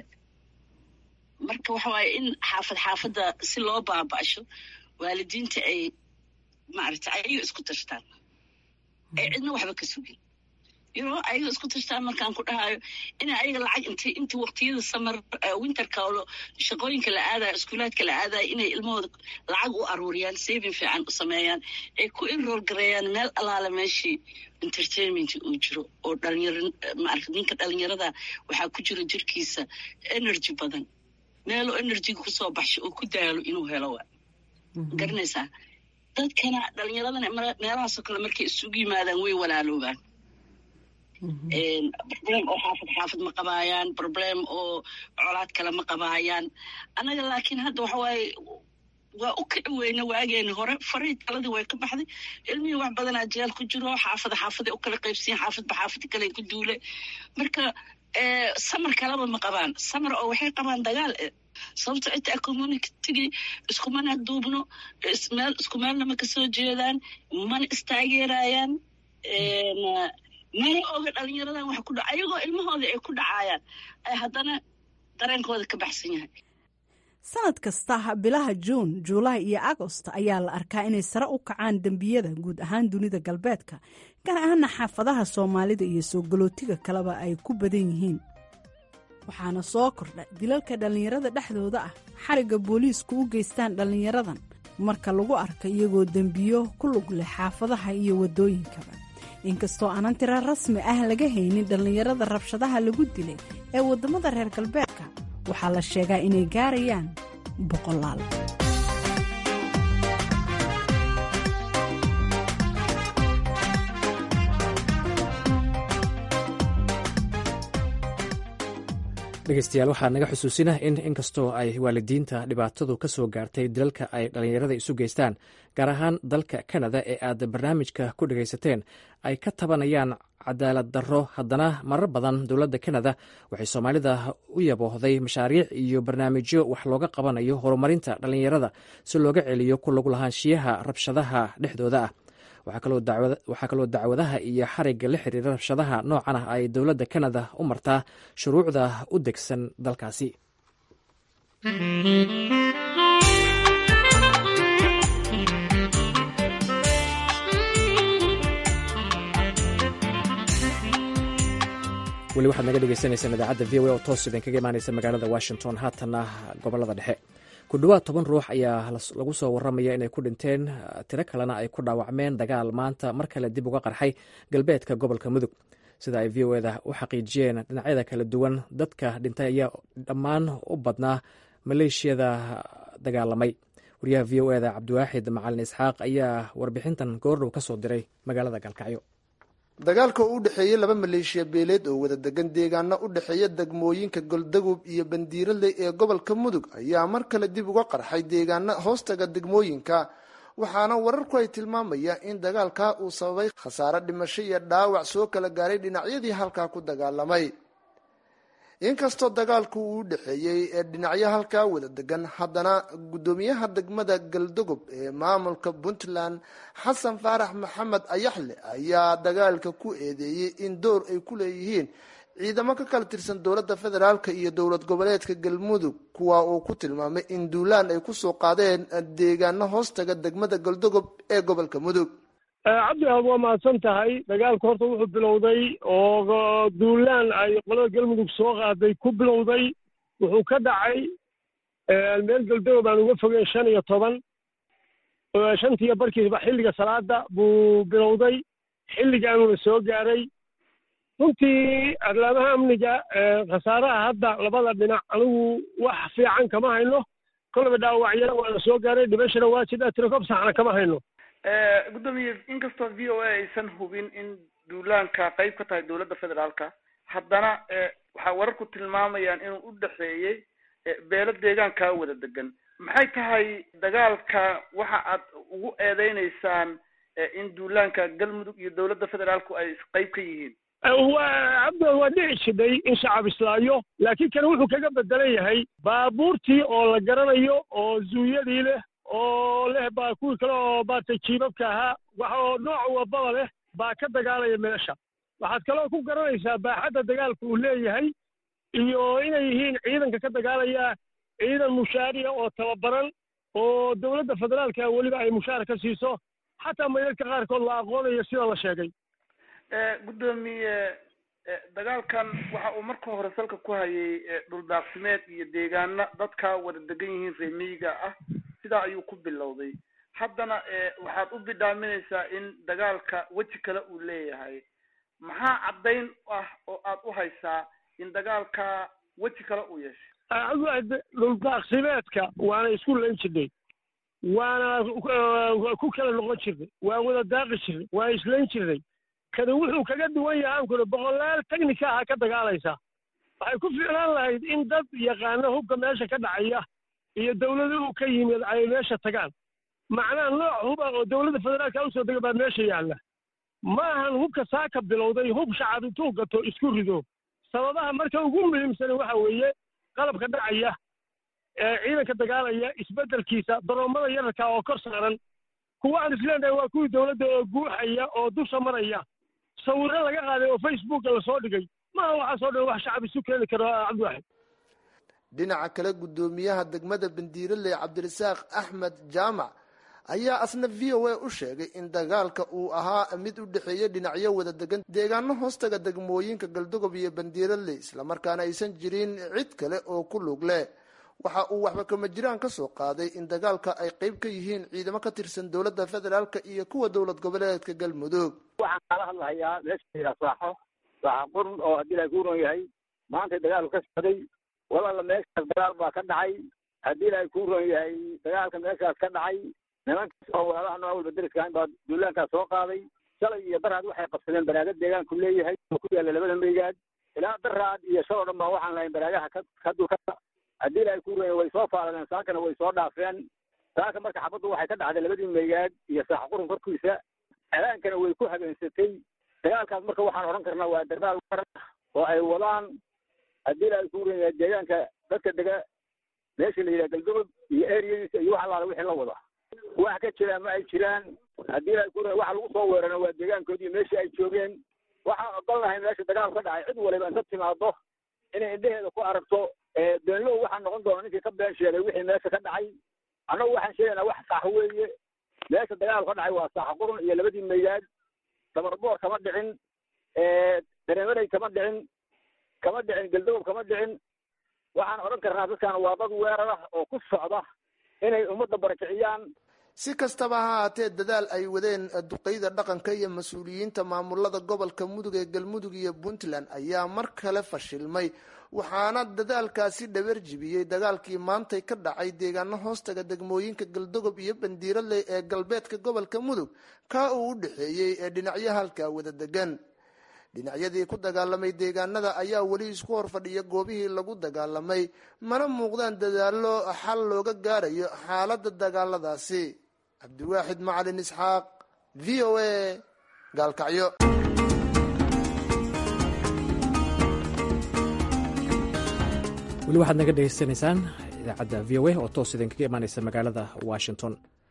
marka waxa waaya in xaafad xaafadda si loo baaba'sho waalidiinta ay maaragta ayaga isku tashtaan ay cidna waxba ka sugin yno ayaga isku tashtaan markaan ku dhahayo ina ayaga lacag int intii waqtiyada samar winterka shaqooyinka la aadaya iskuulaadka la aadaya inay ilmahooda lacag u aruuriyaan saving fiican u sameeyaan ay ku enroll gareeyaan meel alaala meeshii entertainment uu jiro oo dhalinyaro maarata ninka dhalinyarada waxaa ku jiro jirkiisa energy badan meeloo energyga kusoo baxsho oo ku daalo inuu helo wa garanaysaa dadkana dhalinyaradana meelahaasoo kale markay isugu yimaadaan way walaaloobaan problem oo xaafad xaafad ma qabaayaan problem oo colaad kale ma qabaayaan annaga laakiin hadda waxa waaye waa u kici weyne waageeni hore farii taladii way ka baxday ilmihii wax badanaa jeel ku jiro xaafada xaafaday u kala qaybsiyen xaafadba xaafada kale ku duule marka samar kaleba ma qabaan samar oo waxay qabaan dagaal sababto inta communitygii iskumana duubno meel isku meelna ma kasoo jeedaan mana istaageerayaan mana oga dhalinyaradan wax ku dha ayagoo ilmahooda ay ku dhacaayaan ay haddana dareenkooda ka baxsan yahay sanad kasta bilaha juun juulaay iyo agost ayaa la arkaa inay sare u kacaan dembiyada guud ahaan dunida galbeedka gaar ahaana xaafadaha soomaalida iyo soo galootiga kaleba ay ku badan yihiin waxaana soo kordha dilalka dhallinyarada dhexdooda ah xarigga booliisku u geystaan dhallinyaradan marka lagu arka iyagoo dembiyo ku lug leh xaafadaha iyo waddooyinkaba inkastoo aanan tira rasmi ah laga haynin dhallinyarada rabshadaha lagu dilay ee waddamada reer galbeedka waxaa la sheegaa inay gaarayaan boqolaal dhegeystayaal waxaa naga xusuusina in inkastoo ay waalidiinta dhibaatadu ka soo gaartay dilalka ay dhallinyarada isu geystaan gaar ahaan dalka kanada ee aad barnaamijka ku dhegaysateen ay ka tabanayaan cadaalad darro haddana marar badan dowladda kanada waxay soomaalida u yaboohday mashaariic iyo barnaamijyo wax looga qabanayo horumarinta dhallinyarada si looga celiyo ku lagu lahaanshiyaha rabshadaha dhexdooda ah waxaa kaloo dacwadaha iyo xarigga la xiriira rabshadaha noocan ah ay dowladda kanada u martaa shuruucda u degsan dalkaasi weli waxaad naga dhegeysaneysaan idaacadda v o a oo toos idinkaga imaaneysa magaalada washington haatanna gobolada dhexe ku dhowaad toban ruux ayaa lagu soo waramaya inay ku dhinteen tiro kalena ay ku dhaawacmeen dagaal maanta mar kale dib uga qarxay galbeedka gobolka mudug sida ay v o eda u xaqiijiyeen dhinacyada kala duwan dadka dhintay ayaa dhammaan u badnaa maleeshiyada dagaalamay wariyaha v o eda cabdiwaaxid macalin isxaaq ayaa warbixintan goordhow ka soo diray magaalada galkacyo dagaalka oo u dhexeeyey laba maleeshiya beeleed oo wada degan deegaana u dhexeeya degmooyinka goldagub iyo bandiirale ee gobolka mudug ayaa mar kale dib uga qarxay deegaana hoostaga degmooyinka waxaana wararku ay tilmaamayaan in dagaalkaa uu sababay khasaare dhimasho iyo dhaawac soo kala gaaray dhinacyadii halkaa ku dagaalamay inkastoo dagaalku uu u dhexeeyey ee dhinacyo halkaa wada degan haddana guddoomiyaha degmada galdogob ee maamulka puntland xasan faarax maxamed ayaxle ayaa dagaalka ku eedeeyey in door ay ku leeyihiin ciidamo ka kala tirsan dowladda federaalk iyo dowlad goboleedka galmudug kuwa uu ku tilmaamay in duulaan ay kusoo qaadeen deegaano hoostaga degmada galdogob ee gobolka mudug cabdi aad waa mahadsan tahay dagaalku horta wuxuu bilowday oo duulaan ay qolada galmudug soo qaaday ku bilowday wuxuu ka dhacay meel galdogob aan uga fogeyn shan iyo toban shantiiyo barkiisba xilliga salaada buu bilowday xilligaanuna soo gaaray runtii arlaamaha amniga khasaaraha hadda labada dhinac anigu wax fiican kama hayno kolaba dhaawacyana waa la soo gaaray dhimashana waa jidha tirakob saxna kama hayno gudoomiye inkastoo v o a aysan hubin in duulaanka qayb ka tahay dowladda federaalka haddana waxaa wararku tilmaamayaan inuu u dhexeeyey beelo deegaankaa wada degan maxay tahay dagaalka waxa aad ugu eedeyneysaan in duulaanka galmudug iyo dowladda federaalku ay qayb ka yihiin waa cabdi waa dhici jidhay in shacab islaayo laakiin kan wuxuu kaga bedelan yahay baabuurtii oo la garanayo oo zuuyadii leh oo leh baa kuwii kale oo maaragtay jiibabka ahaa waxa oo nooc walbaba leh baa ka dagaalaya meesha waxaad kaloo ku garanaysaa baaxadda dagaalka uu leeyahay iyo inay yihiin ciidanka ka dagaalaya ciidan mushaariya oo tababaran oo dowladda federaalka weliba ay mushaar ka siiso xataa maydadka qaarkood la aqoonayo sida la sheegay gudoomiye dagaalkan waxa uu marka hore salka ku hayay dhuldaaqsimeed iyo deegaana dadka wada degan yihiin reemiyiga ah sidaa ayuu ku bilowday haddana waxaad u bidhaaminaysaa in dagaalka weji kale uu leeyahay maxaa caddayn ah oo aad u haysaa in dagaalka weji kale uu yeeshay dhuldaaqsimeedka waana isku lan jirnay waana ku kala noqon jirnay waan wada daaqi jirnay waan islayn jirnay kani wuxuu kaga duwan yahay aan kuri boqolaal technika aha ka dagaalaysa waxay ku fiicnaan lahayd in dad yaqaano hubka meesha ka dhacaya iyo dowladuhu ka yimid ay meesha tagaan macnaha nooc huba oo dowladda federaalka usoo dega baa meesha yaalla ma ahan hubka saaka bilowday hub shacab intuu gato isku rido sababaha marka ugu muhiimsan waxa weeye qalabka dhacaya ee ciidanka dagaalaya isbeddelkiisa daroomada yararka oo kor saaran kuwa aan isleenahay waa kuwii dowladda oo guuxaya oo dusha maraya sawirro laga qaaday oo facebooka lasoo dhigay maaha waxaasoo dhan wax shacab isu keeni karo cabdiwaxid dhinaca kale guddoomiyaha degmada bandiiraley cabdirasaaq axmed jaamac ayaa asna v o a u sheegay in dagaalka uu ahaa mid u dhexeeya dhinacyo wada degan deegaano hoostaga degmooyinka galdogob iyo bandiiraley islamarkaana aysan jirin cid kale oo ku lug leh waxa uu waxba kama jiraan ka soo qaaday in dagaalka ay qayb ka yihiin ciidamo ka tirsan dowladda federaalk iyo kuwa dowlad goboleedka galmudug waxaan kala hadlahayaa meesha saaxo saaxo qurun oo haddii la kuuron yahay maanta dagaalku ka socday walaala meeshaas dagaal baa ka dhacay haddii la ku ron yahay dagaalka meeshaas ka dhacay nimankaas oo walaalaha nooc walba deriska baa duulaankaas soo qaaday shalay iyo daraad waxay qabsadeen baraagad deegaanku leeyahay oo ku yaalla labada meegaad ilaa daraad iyo shaloo dhan baa waxaan lahayn baraagaha ka ka dulka haddii la ku ron way soo faaladeen saakana way soo dhaafeen saaka marka xabaddu waxay ka dhacday labadii meegaad iyo saax qurun korkiisa celaankana way ku habeensatay dagaalkaas marka waxaan odhan karnaa waa dagaal warar oo ay wadaan haddii la ku ron yahay deegaanka dadka dega meesha la yidhaha galdogob iyo eriyadiisa iyo wax allaala wixii la wada wax ka jiraan ma ay jiraan haddii la ku ron waxa lagu soo weerana waa deegaankoodii meeshii ay joogeen waxaan ogolnahay meesha dagaal ka dhacay cid waliba inta timaado inay indheheeda ku aragto beenlow waxaa noqon doona ninkii ka been sheegay wixii meesha ka dhacay annagu waxaan sheegaynaa wax sax weeye meesha dagaal ka dhacay waa saax qurun iyo labadii meegaad dabarboor kama dhicin dareemanay kama dhicin kama dhicin galdogob kama dhicin waxaan odhan karnaa dadkan waa dad weerar ah oo ku socda inay ummadda barakiciyaan si kastaba ha haatee dadaal ay wadeen duqeyda dhaqanka iyo mas-uuliyiinta maamulada gobolka mudug ee galmudug iyo puntland ayaa mar kale fashilmay waxaana dadaalkaasi dhabar jibiyey dagaalkii maantay ka dhacay deegaano hoostaga degmooyinka galdogob iyo bandiiraley ee galbeedka gobolka mudug kaa uu u dhexeeyey ee dhinacyo halkaa wada degan dhinacyadii ku dagaalamay deegaanada ayaa weli isku hor fadhiya goobihii lagu dagaalamay mana muuqdaan dadaallo xal looga gaarayo xaaladda dagaaladaasi cabdiwaaxid macalin isxaaq v o a gaalkacyo weli waxaad naga dhegeysanaysaan idaacadda v o a oo toos idinkaga imaaneysa magaalada washington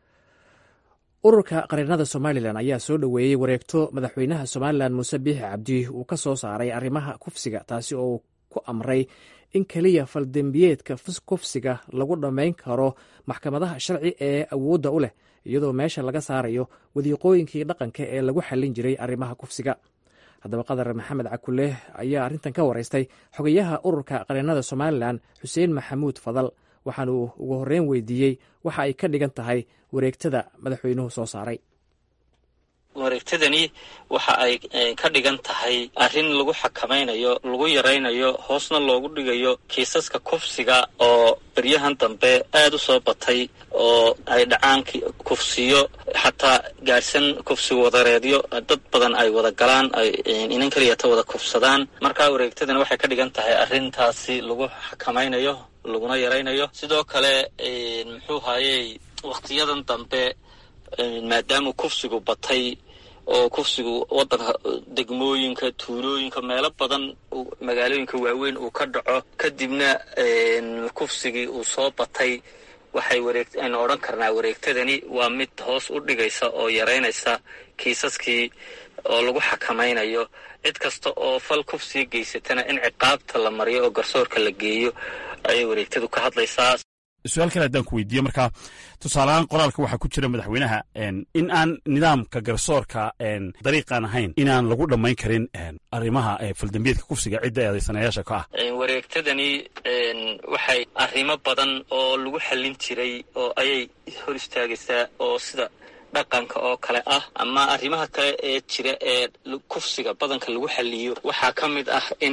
ururka qareennada somalilan ayaa soo dhoweeyey wareegto madaxweynaha somalilan muuse biixi cabdi uu ka soo saaray arrimaha kufsiga taasi oo uu ku amray in keliya faldembiyeedka kufsiga lagu dhammayn karo maxkamadaha sharci ee awoodda u leh iyadoo meesha laga saarayo wadiiqooyinkii dhaqanka ee lagu xallin jiray arrimaha kufsiga haddaba qadar maxamed cakulle ayaa arrintan ka waraystay xogayaha ururka qareennada somalilan xuseen maxamuud fadal waxaan uu ugu horreyn weydiiyey waxa ay ka dhigan tahay wareegtada madaxweynuhu soo saaray wareegtadani waxa ay ka dhigan tahay arrin lagu xakamaynayo lagu yaraynayo hoosna loogu dhigayo kiisaska kufsiga oo beryahan dambe aada u soo batay oo ay dhacaan kufsiyo xataa gaadhsan kufsi wadareedyo dad badan ay wada galaan ay inan keliyata wada kufsadaan markaa wareegtadani waxay ka dhigan tahay arrintaasi lagu xakamaynayo laguna yaraynayo sidoo kale muxuu haayey wakhtiyadan dambe maadaama kufsigu batay oo kufsigu wadanka degmooyinka tuulooyinka meelo badan magaalooyinka waaweyn uu ka dhaco kadibna kufsigii uu soo batay waxay wareeg aynu odhan karnaa wareegtadani waa mid hoos u dhigaysa oo yaraynaysa kiisaskii oo lagu xakamaynayo cid kasta oo fal kufsiga geysatana in ciqaabta la mariyo oo garsoorka la geeyo ayay wareegtadu ka hadlaysaa su-aal kale haddaan ku weydiiye marka tusaaleahaan qoraalka waxaa ku jira madaxweynaha in aan nidaamka garsoorka dariiqaan ahayn inaan lagu dhammayn karin arrimaha faldambiyeedka kufsiga cidda eedaysanayaasha ka ah wareegtadani waxay arrimo badan oo lagu xallin jiray oo ayay hor istaagaysaa oo sida dhaqanka oo kale ah ama arrimaha kale ee jira ee kufsiga badanka lagu xaliyo waxaa ka mid ah in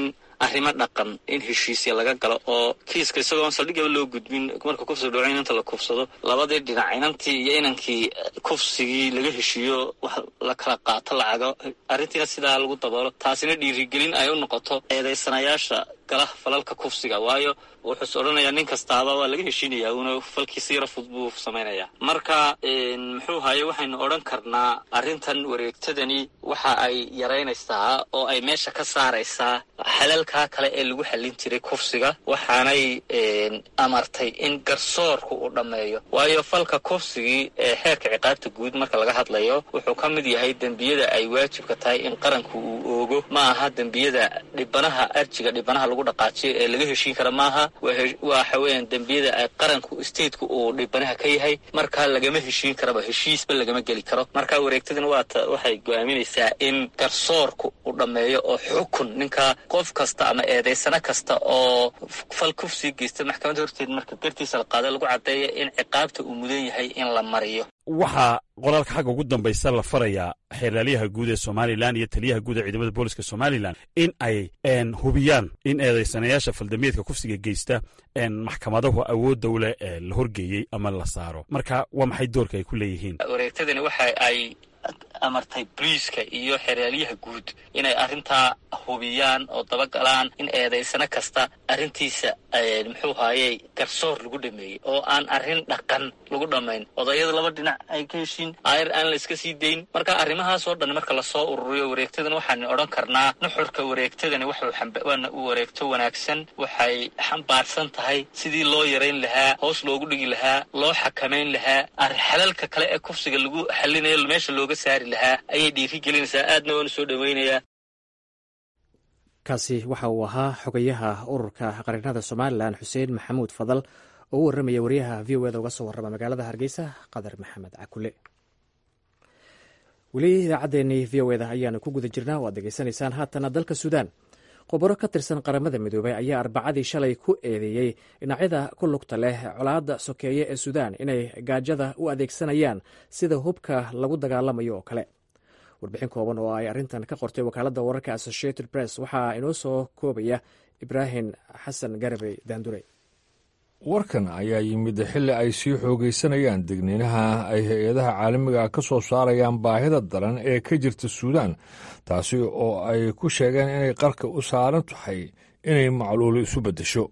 arrimo dhaqan in heshiisya laga galo oo kiiska isagoon saldhigaba loo gudbin marka kufsiga dhaco inanta la kufsado labadii dhinac inantii iyo inankii kufsigii laga heshiiyo wax la kala qaato lacago arrintiina sidaa lagu daboolo taasina dhiirigelin ay u noqoto eedaysanayaasha gala falalka kufsiga waayo wuxuuse odhanayaa nin kastaaba waa laga heshiinayaa uuna falkiisa yaro fud buu samaynayaa marka muxuu haye waxaynu odhan karnaa arrintan wareegtadani waxa ay yaraynaysaa oo ay meesha ka saaraysaa xalalkaa kale ee lagu xallin jiray kufsiga waxaanay amartay in garsoorku uu dhammeeyo waayo falka kufsigii ee xeerka ciqaabta guud marka laga hadlayo wuxuu ka mid yahay dembiyada ay waajibka tahay in qaranku uu oogo ma aha dembiyada dhibanaha arjiga dhibanaha lagu dhaqaajiyo ee laga heshiin kara maaha waxa weeyaan dembiyada ay qaranku stateku uu dhibanaha ka yahay marka lagama heshiin karaba heshiisba lagama geli karo marka wareegtadina waata waxay go-aaminaysaa in garsoorku uu dhammeeyo oo xukun ninka qof kasta ama eedaysano kasta oo fal kufsii geysta maxkamadda horteed marka gartiisa la qaada lagu caddeeya in ciqaabta uu mudan yahay in la mariyo waxaa qoraalka xagga ugu dambaysa la farayaa xeeraalyaha guud ee somalilan iyo taliyaha guud ee ciidamada booliska somalilan in ay hubiyaan in eedaysanayaasha faldambiyeedka kufsiga geysta maxkamadahu awoodda u leh ee la horgeeyey ama la saaro marka waa maxay doorka ay ku leeyihiin wareegtadani waxa ay amartay boliiska iyo xeraalyaha guud inay arrintaa hubiyaan oo dabagalaan in eedaysano kasta arrintiisa muxuu haayey garsoor lagu dhameeyey oo aan arrin dhaqan lagu dhammayn odayada laba dhinac ay ka heshiin ayr aan la iska sii dayn marka arrimahaas oo dhan marka lasoo ururiyo wareegtadan waxaan odhan karnaa nuxurka wareegtadani wuxuuwaana wareegto wanaagsan waxay xambaarsan tahay sidii loo yarayn lahaa hoos loogu dhigi lahaa loo xakamayn lahaa xalalka kale ee kufsiga lagu xalinayo meesha looga saari lahaa ayay dhiiri gelinaysaa aadna waanu soo dhoweynayaa kaasi waxa uu ahaa xogayaha ururka qarinada somalilan xuseen maxamuud fadal oo u warramaya wariyaha v o eda uga soo warrama magaalada hargeysa qadar maxamed cakule weli idaacaddeenii v o eda ayaanu ku guda jirnaa o aad degeysanaysaan haatana dalka suudaan khubaro ka tirsan qaramada midoobay ayaa arbacadii shalay ku eedeeyey dhinacyada ku lugta leh colaadda sokeeye ee suudaan inay gaajada u adeegsanayaan sida hubka lagu dagaalamayo oo kale warbixin kooban oo ay arrintan ka qortay wakaaladda wararka associated press waxaa inoo soo koobaya ibraahim xasan garabey daandure warkan ayaa yimid xilli ay sii xoogaysanayaan degniinaha ay hay-adaha caalamiga ka soo saarayaan baahida daran ee ka jirta suudaan taasi oo ay ku sheegeen inay qarka u saaran tahay inay macluulo isu beddesho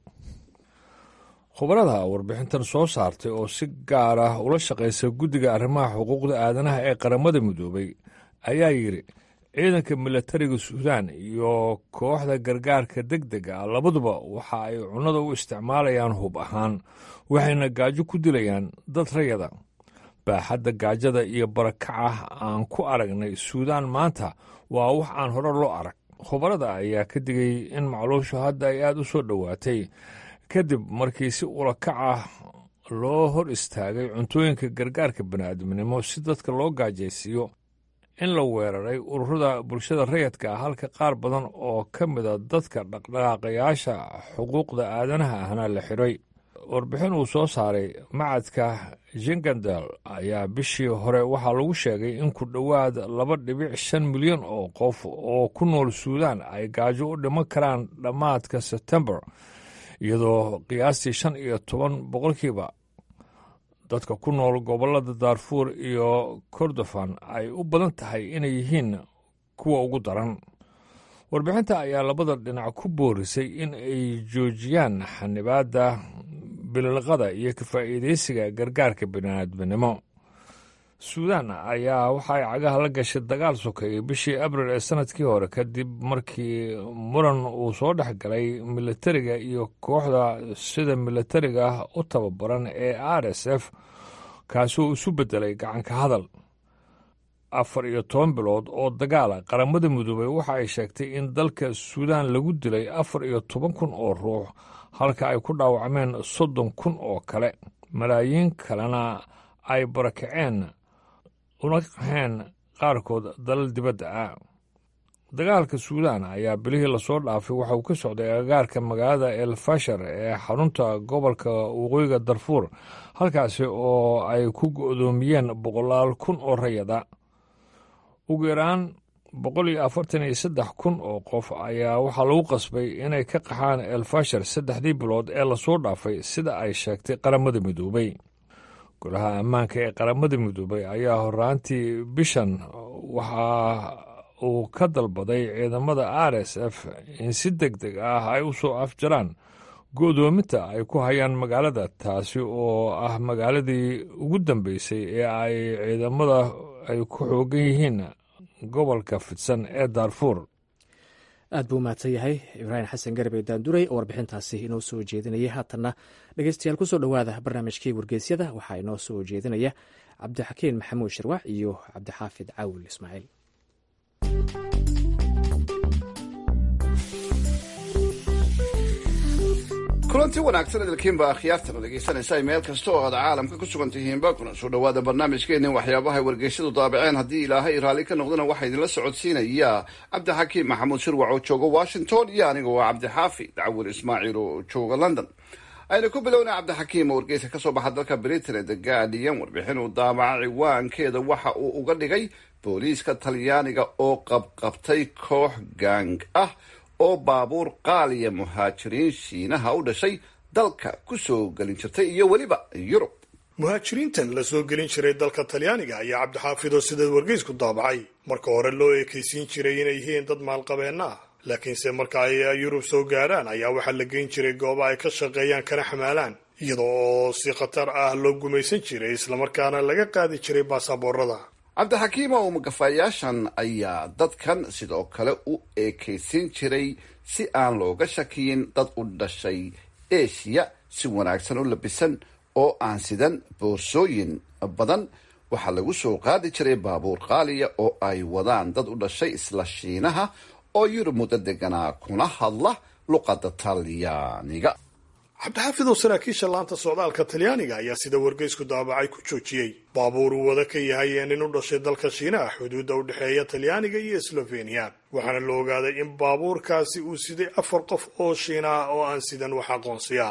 khubarada warbixintan soo saartay oo si gaar ah ula shaqaysa guddiga arrimaha xuquuqda aadanaha ee qaramada midoobay ayaa yidhi ciidanka milatariga suudaan iyo kooxda gargaarka deg dega ah labaduba waxa ay cunnada u isticmaalayaan hub ahaan waxayna gaajo ku dilayaan dad rayada baaxadda gaajada iyo barakaca aan ku aragnay suudaan maanta waa wax aan hore loo arag khubarada ayaa ka digay in macluushu hadda ay aad u soo dhowaatay kadib markii si ulakac ah loo hor istaagay cuntooyinka gargaarka bani'aadminimo si dadka loo gaajaysiiyo in la weeraray ururada bulshada rayadka ah halka qaar badan oo ka mida dadka dhaqdhaqaaqayaasha xuquuqda aadanaha ahna la xidhay warbixin uu soo saaray macadka jingandal ayaa bishii hore waxaa lagu sheegay in ku dhowaad laba dhibic shan milyan oo qof oo ku nool suudaan ay gaajo u dhiman karaan dhammaadka sebtembar iyadoo qiyaastii shan iyo toban boqolkiiba dadka ku nool gobollada daarfuur iyo kordofan ay u badan tahay inay yihiin kuwa ugu daran warbixinta ayaa labada dhinac ku boorisay in ay joojiyaan xanibaadda bililqada iyo kafaa'iidaysiga gargaarka bini'aadminimo suudaan ayaa waxa ay cagaha la gashay dagaal sokeeyey bishii abril ee sannadkii hore kadib markii muran uu soo dhex galay militariga iyo kooxda sida militariga ah u tababaran ee r s f kaasoo isu beddelay gacanka hadal afar iyo toban bilood oo dagaala qaramada midoobey waxa ay sheegtay in dalka suudaan lagu dilay afar iyo toban kun oo ruux halka ay ku dhaawacmeen soddon kun oo kale malaayiin kalena ay barakaceen una qaxeen qaarkood dalal dibadda ah dagaalka suudaan ayaa bilihii lasoo dhaafay waxa uu ka socday agagaarka magaalada el fashar ee xarunta gobolka waqooyiga darfuur halkaasi oo ay ku go'doomiyeen boqolaal kun oo rayada ugu yaraan boqol iyo afartan iyo saddex kun oo qof ayaa waxaa lagu qasbay inay ka qaxaan elfashar saddexdii bilood ee lasoo dhaafay sida ay sheegtay qaramada midoobay golaha ammaanka ee qaramada midoobay ayaa horaantii bishan waxa uu ka dalbaday ciidamada r s f in si deg deg ah ay u soo afjaraan go'doominta ay ku hayaan magaalada taasi oo ah magaaladii ugu dambeysay ee ay ciidamada ay ku xoogan yihiin gobolka fidsan ee daarfuur aad buu mahadsan yahay ibraahim xasan garbe daanduray oo warbixintaasi inoo soo jeedinayay haatanna dhegeystayaal kusoo dhowaada barnaamijkii wargeysyada waxaa inoo soo jeedinaya cabdixakiin maxamuud sharwax iyo cabdixaafid caawil ismaaciil kulanti wanaagsan idilkiinba akhyaartana dhegaysanaysa meel kasta oo aad caalamka ku sugan tihiinba kuna soo dhowaada barnaamijkeenin waxyaabahay wargeysyadu daabaceen haddii ilaahay raalli ka noqdana waxaa idinla socodsiinaya cabdixakiim maxamuud shirwac oo jooga washington iyo aniga waa cabdixaafi dacwur ismaaciil oo jooga london aynu ku bilowna cabdixakiim oo wargeyska kasoo baxa dalka britain ee the guardian warbixin uu daabaca ciwaankeeda waxa uu uga dhigay booliiska talyaaniga oo qabqabtay koox gaang ah oo baabuur qaaliya muhaajiriin shiinaha u dhashay dalka ku soo gelin jirtay iyo weliba yurub muhaajiriintan la soo gelin jiray dalka talyaaniga ayaa cabdixaafidoo sideed wargeysku daabacay marka hore loo ekaysiin jiray inay yihiin dad maalqabeenna ah laakiinse marka ay yurub soo gaadhaan ayaa waxaa la geyn jiray gooba ay ka shaqeeyaan kana xamaalaan iyada oo si khatar ah loo gumaysan jiray islamarkaana laga qaadi jiray baasaboorada cabdixakiim oo magafayaashan ayaa dadkan sidoo kale u eekaysiin jiray si aan looga shakiyin dad u dhashay eshiya si wanaagsan u labisan oo aan sidan boorsooyin badan waxaa lagu soo qaadi jiray baabuur qaaliya oo ay wadaan dad u dhashay isla shiinaha oo yurub muddo deganaa kuna hadla luqadda talyaaniga cabdixaafidoo saraakiisha laanta socdaalka talyaaniga ayaa sida wargeysku daabacay ku joojiyey baabuur uu wada ka yahay ee nin u dhashay dalka shiinaha xuduudda u dhexeeya talyaaniga iyo sloveniya waxaana la ogaaday in baabuurkaasi uu siday afar qof oo shiina ah oo aan sidan wax aqoonsiya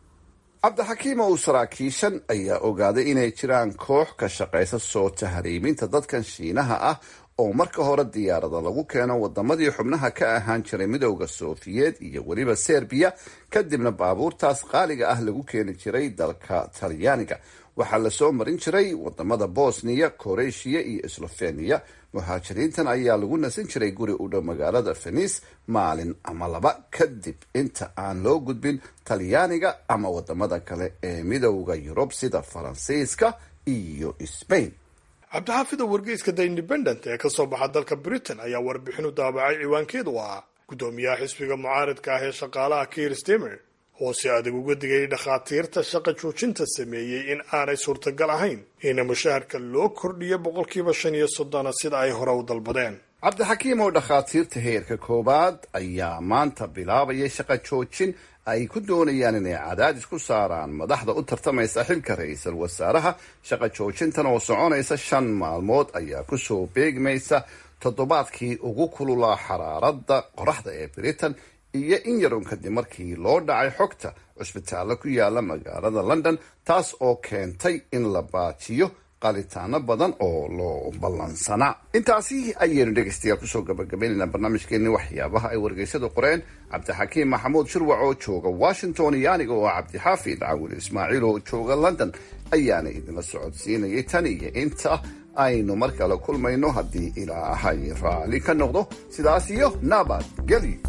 cabdixakiim oo saraakiishan ayaa ogaaday inay jiraan koox ka shaqaysa soo tahriiminta dadkan shiinaha ah oo marka hore diyaarada lagu keeno wadamadii xubnaha ka ahaan jiray midowda sofiyeed iyo weliba serbiya kadibna baabuurtaas qaaliga ah lagu keeni jiray dalka talyaaniga waxaa lasoo marin jiray wadamada bosniya koreeshiya iyo sloveniya muhaajiriintan ayaa lagu nasan jiray guri u dhow magaalada fenis maalin ama laba kadib inta aan loo gudbin talyaaniga ama wadamada kale ee midowda yurub sida faransiiska iyo sbain cabdixaafida wargeyska the independent ee kasoo baxa dalka britain ayaa warbixin u daabacay ciwaankeedu ah guddoomiyaha xisbiga mucaaridka ah ee shaqaalaha kiir stemer oo si adag uga digay dhakhaatiirta shaqa joojinta sameeyey in aanay suurtagal ahayn in mushaharka loo kordhiyo boqolkiiba shan iyo soddona sida ay hore u dalbadeen cabdixakiim oo dhakhaatiirta heerka koowaad ayaa maanta bilaabayay shaqa joojin ay ku doonayaan inay cadaadis ku saaraan madaxda u tartamaysa xilka ra-iisul wasaaraha shaqa joojintan oo soconaysa shan maalmood ayaa kusoo beegmaysa toddobaadkii ugu kululaa xaraaradda qoraxda ee britain iyo in yarun kadib markii loo dhacay xogta cusbitaallo ku yaala magaalada london taas oo keentay in la baajiyo qalitaano badan oo loo ballansanaa intaasi ayaynu dhegaystayaal kusoo gabagabaynaynaa barnaamijkeeni waxyaabaha ay wargeysadu qoreen cabdixakiim maxamuud shirwac oo jooga washington iyo aniga oo cabdixaafid cawil ismaaciil oo jooga london ayaana idinla socodsiinayay tan iyo inta aynu mar kale kulmayno haddii ilaahay raalli ka noqdo sidaas iyo nabadgelyo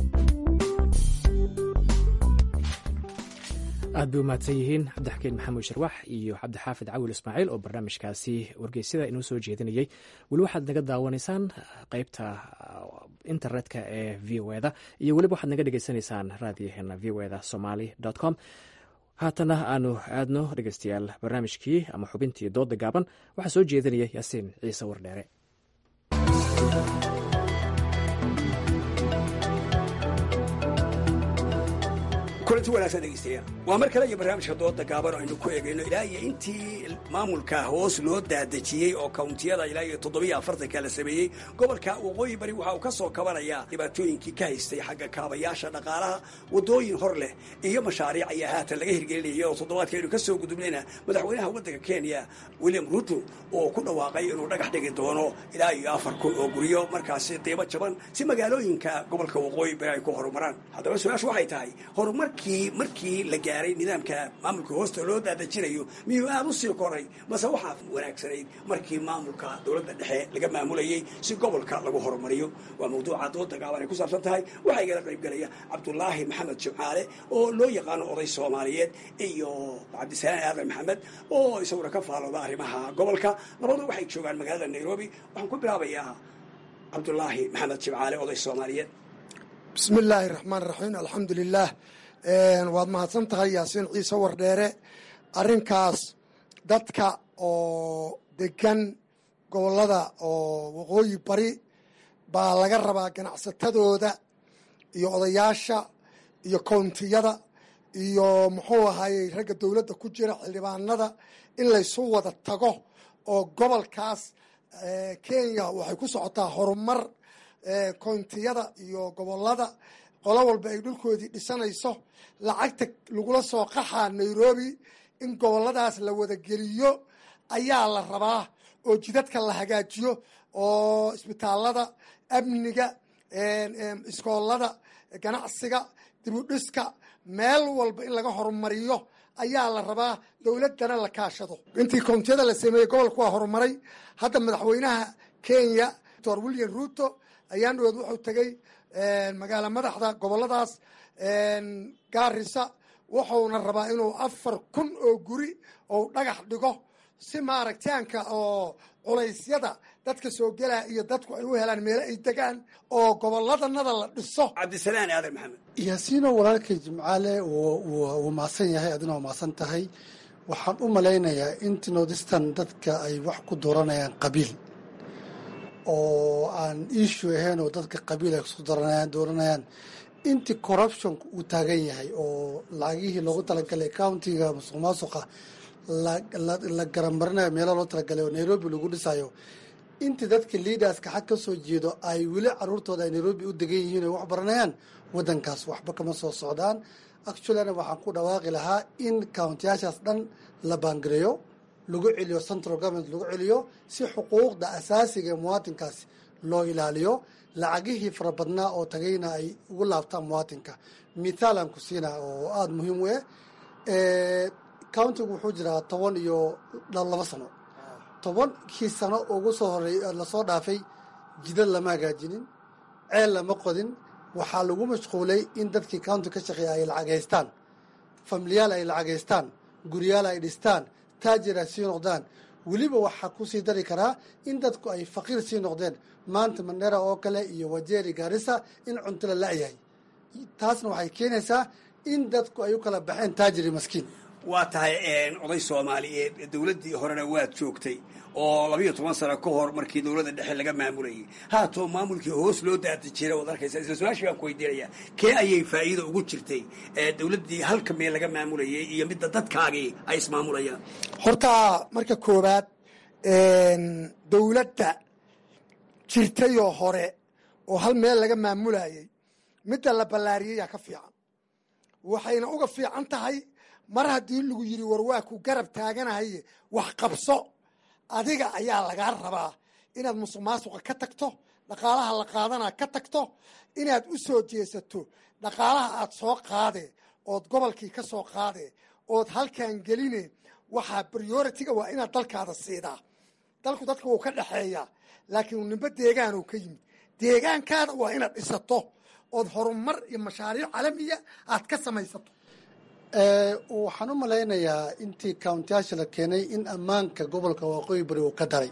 aad bay u mahadsan yihiin cabdixakiin maxamuud sharwax iyo cabdixaafid cawil ismaaciil oo barnaamijkaasi wargeysyada inoo soo jeedinayay weli waxaad naga daawanaysaan qeybta internetka ee v o eda iyo weliba waxaad naga dhegeysanaysaan raadiyaheena v o eda somaly com haatana aanu aadno dhegeystayaal barnaamijkii ama xubintii dooda gaaban waxaa soo jeedinaya yaasiin ciise wardheere kulanti wanaagsan dhegeystayaal waa mar kale iyo barnaamijka dooda gaaban aynu ku eegayno ilaa iyo intii maamulka hoos loo daadejiyey oo kawntiyada ilaa iyo toddobiyo afartanka la sameeyey gobolka waqooyi bari waxa uu ka soo kabanayaa dhibaatooyinkii ka haystay xagga kaabayaasha dhaqaalaha waddooyin hor leh iyo mashaariic ayaa haatan laga hirgelinaya oo toddobaadka aynu ka soo gudubnayna madaxweynaha waddanka kenya william ruto oo ku dhawaaqay inuu dhagax dhigi doono ilaa iyo afar kun oo guryo markaasi qiimo jaban si magaalooyinka gobolka waqooyi bari ay ku horumaraan haddaba su-aashu waxay tahay horumarkii markii la gaaray nidaamka maamulka hoosta loo daadajinayo miyuu aad u sii koray mase waxaa wanaagsanayd markii maamulka dowladda dhexe laga maamulayey si gobolka lagu horumariyo waa mawduuca dooda gaaban ay ku saabsan tahay waxaa igala qaybgelaya cabdulaahi maxamed jimcaale oo loo yaqaano oday soomaaliyeed iyo cabdisalaan aadan maxamed oo isaguna ka faalooda arrimaha gobolka labadu waxay joogaan magaalada nairobi waxaan ku bilaabayaa cabdulaahi maxamed jimcaale oday soomaaliyeed bismi illaahi raxmaan raxiim alxamdu lilaah waad mahadsan tahay yaasiin ciise wardheere arrinkaas dadka oo degan gobollada oo waqooyi bari baa laga rabaa ganacsatadooda iyo odayaasha iyo kountiyada iyo muxuu ahayey ragga dowladda ku jira xildhibaanada in laysu wada tago oo gobolkaas kenya waxay ku socotaa horumar kountiyada iyo gobolada qolo walba ay dhulkoodii dhisanayso lacagta lagula soo qaxaa nairobi in goboladaas la wada geliyo ayaa la rabaa oo jidadka la hagaajiyo oo isbitaalada amniga iskoolada ganacsiga dibudhiska meel walba in laga horumariyo ayaa la rabaa dowladdana la kaashado intii kountiyada la sameeyey gobolka waa horumaray hadda madaxweynaha kenya doctor william ruto ayaan dhaweed wuxuu tegey magaala madaxda goboladaas gaarisa wuxuuna rabaa inuu afar kun oo guri ou dhagax dhigo si maaragtaanka oo culaysyada dadka soo gelaa iyo dadku ay u helaan meelo ay degaan oo goboladanada la dhiso cabdisalaan aadan maxamed yaasiino walaalkay jimcaale wuu maasan yahay adina waa maasan tahay waxaan u malaynayaa inti nordistan dadka ay wax ku dooranayaan qabiil oo aan issue ahayn oo dadka qabiil ay kusoo dooranayaan dooranayaan intii corruptionka uu taagan yahay oo lacagihii loogu talagalay countiga musuq maasuqa la garamarinayo meelaha loo talagalay oo nairobi lagu dhisayo intii dadka leaderska xag ka soo jeedo ay weli caruurtooda ay nairobi u degan yihiin ay wax baranayaan waddankaas waxba kama soo socdaan actuallyna waxaan ku dhawaaqi lahaa in countiyaashaas dhan la baangareeyo lagu celiyo central government lagu celiyo si xuquuqda asaasiga ee muwaatinkaasi loo ilaaliyo lacagihii fara badnaa oo tagayna ay ugu laabtaan muwaatinka mithaalan ku siina oo aada muhiim u eh countigu wuxuu jiraa toban iyo laba sano tobankii sano ugu soo horey lasoo dhaafay jidad lama hagaajinin ceel lama qodin waxaa lagu mashquulay in dadkii counti ka shaqeeya ay lacagaystaan familiyaal ay lacagaystaan guryaal ay dhistaan taajir ay sii noqdaan weliba waxaa kusii dari karaa in dadku ay faqiir sii noqdeen maanta mandera oo kale iyo wajeri gaarisa in cunto la la-yahay taasna waxay keenaysaa in dadku ay u kala baxeen taajir iyo maskiin waa tahay oday soomaaliyeed dowladdii horena waad joogtay oo labayo toban sano ka hor markii dowladda dhexe laga maamulayay haatoo maamulkii hoos loo daadi jira waad arkaysa isla su-aashii baan ku weydiinayaa kee ayay faa'iida ugu jirtay dowladdii halka meel laga maamulayay iyo midda dadkaagii ay ismaamulayaan horta marka koowaad dowladda jirtayoo hore oo hal meel laga maamulayay midda la ballaariyayaa ka fiican waxayna uga fiican tahay mar haddii lagu yidhi war waa ku garab taaganahay wax qabso adiga ayaa lagaa rabaa inaad musuq maasuqa ka tagto dhaqaalaha la qaadana ka tagto inaad u soo jeesato dhaqaalaha aad soo qaade ood gobolkii ka soo qaade ood halkan geline waxaa prioritiga waa inaad dalkaada siidaa dalku dadka wuu ka dhexeeyaa laakiin nimbe deegaanuu ka yimid deegaankaada waa inaad dhisato ood horumar iyo mashaariic calamiya aad ka samaysato waxaan u malaynayaa intii countiyaasha la keenay in ammaanka gobolka waqooyi bari uu ka daray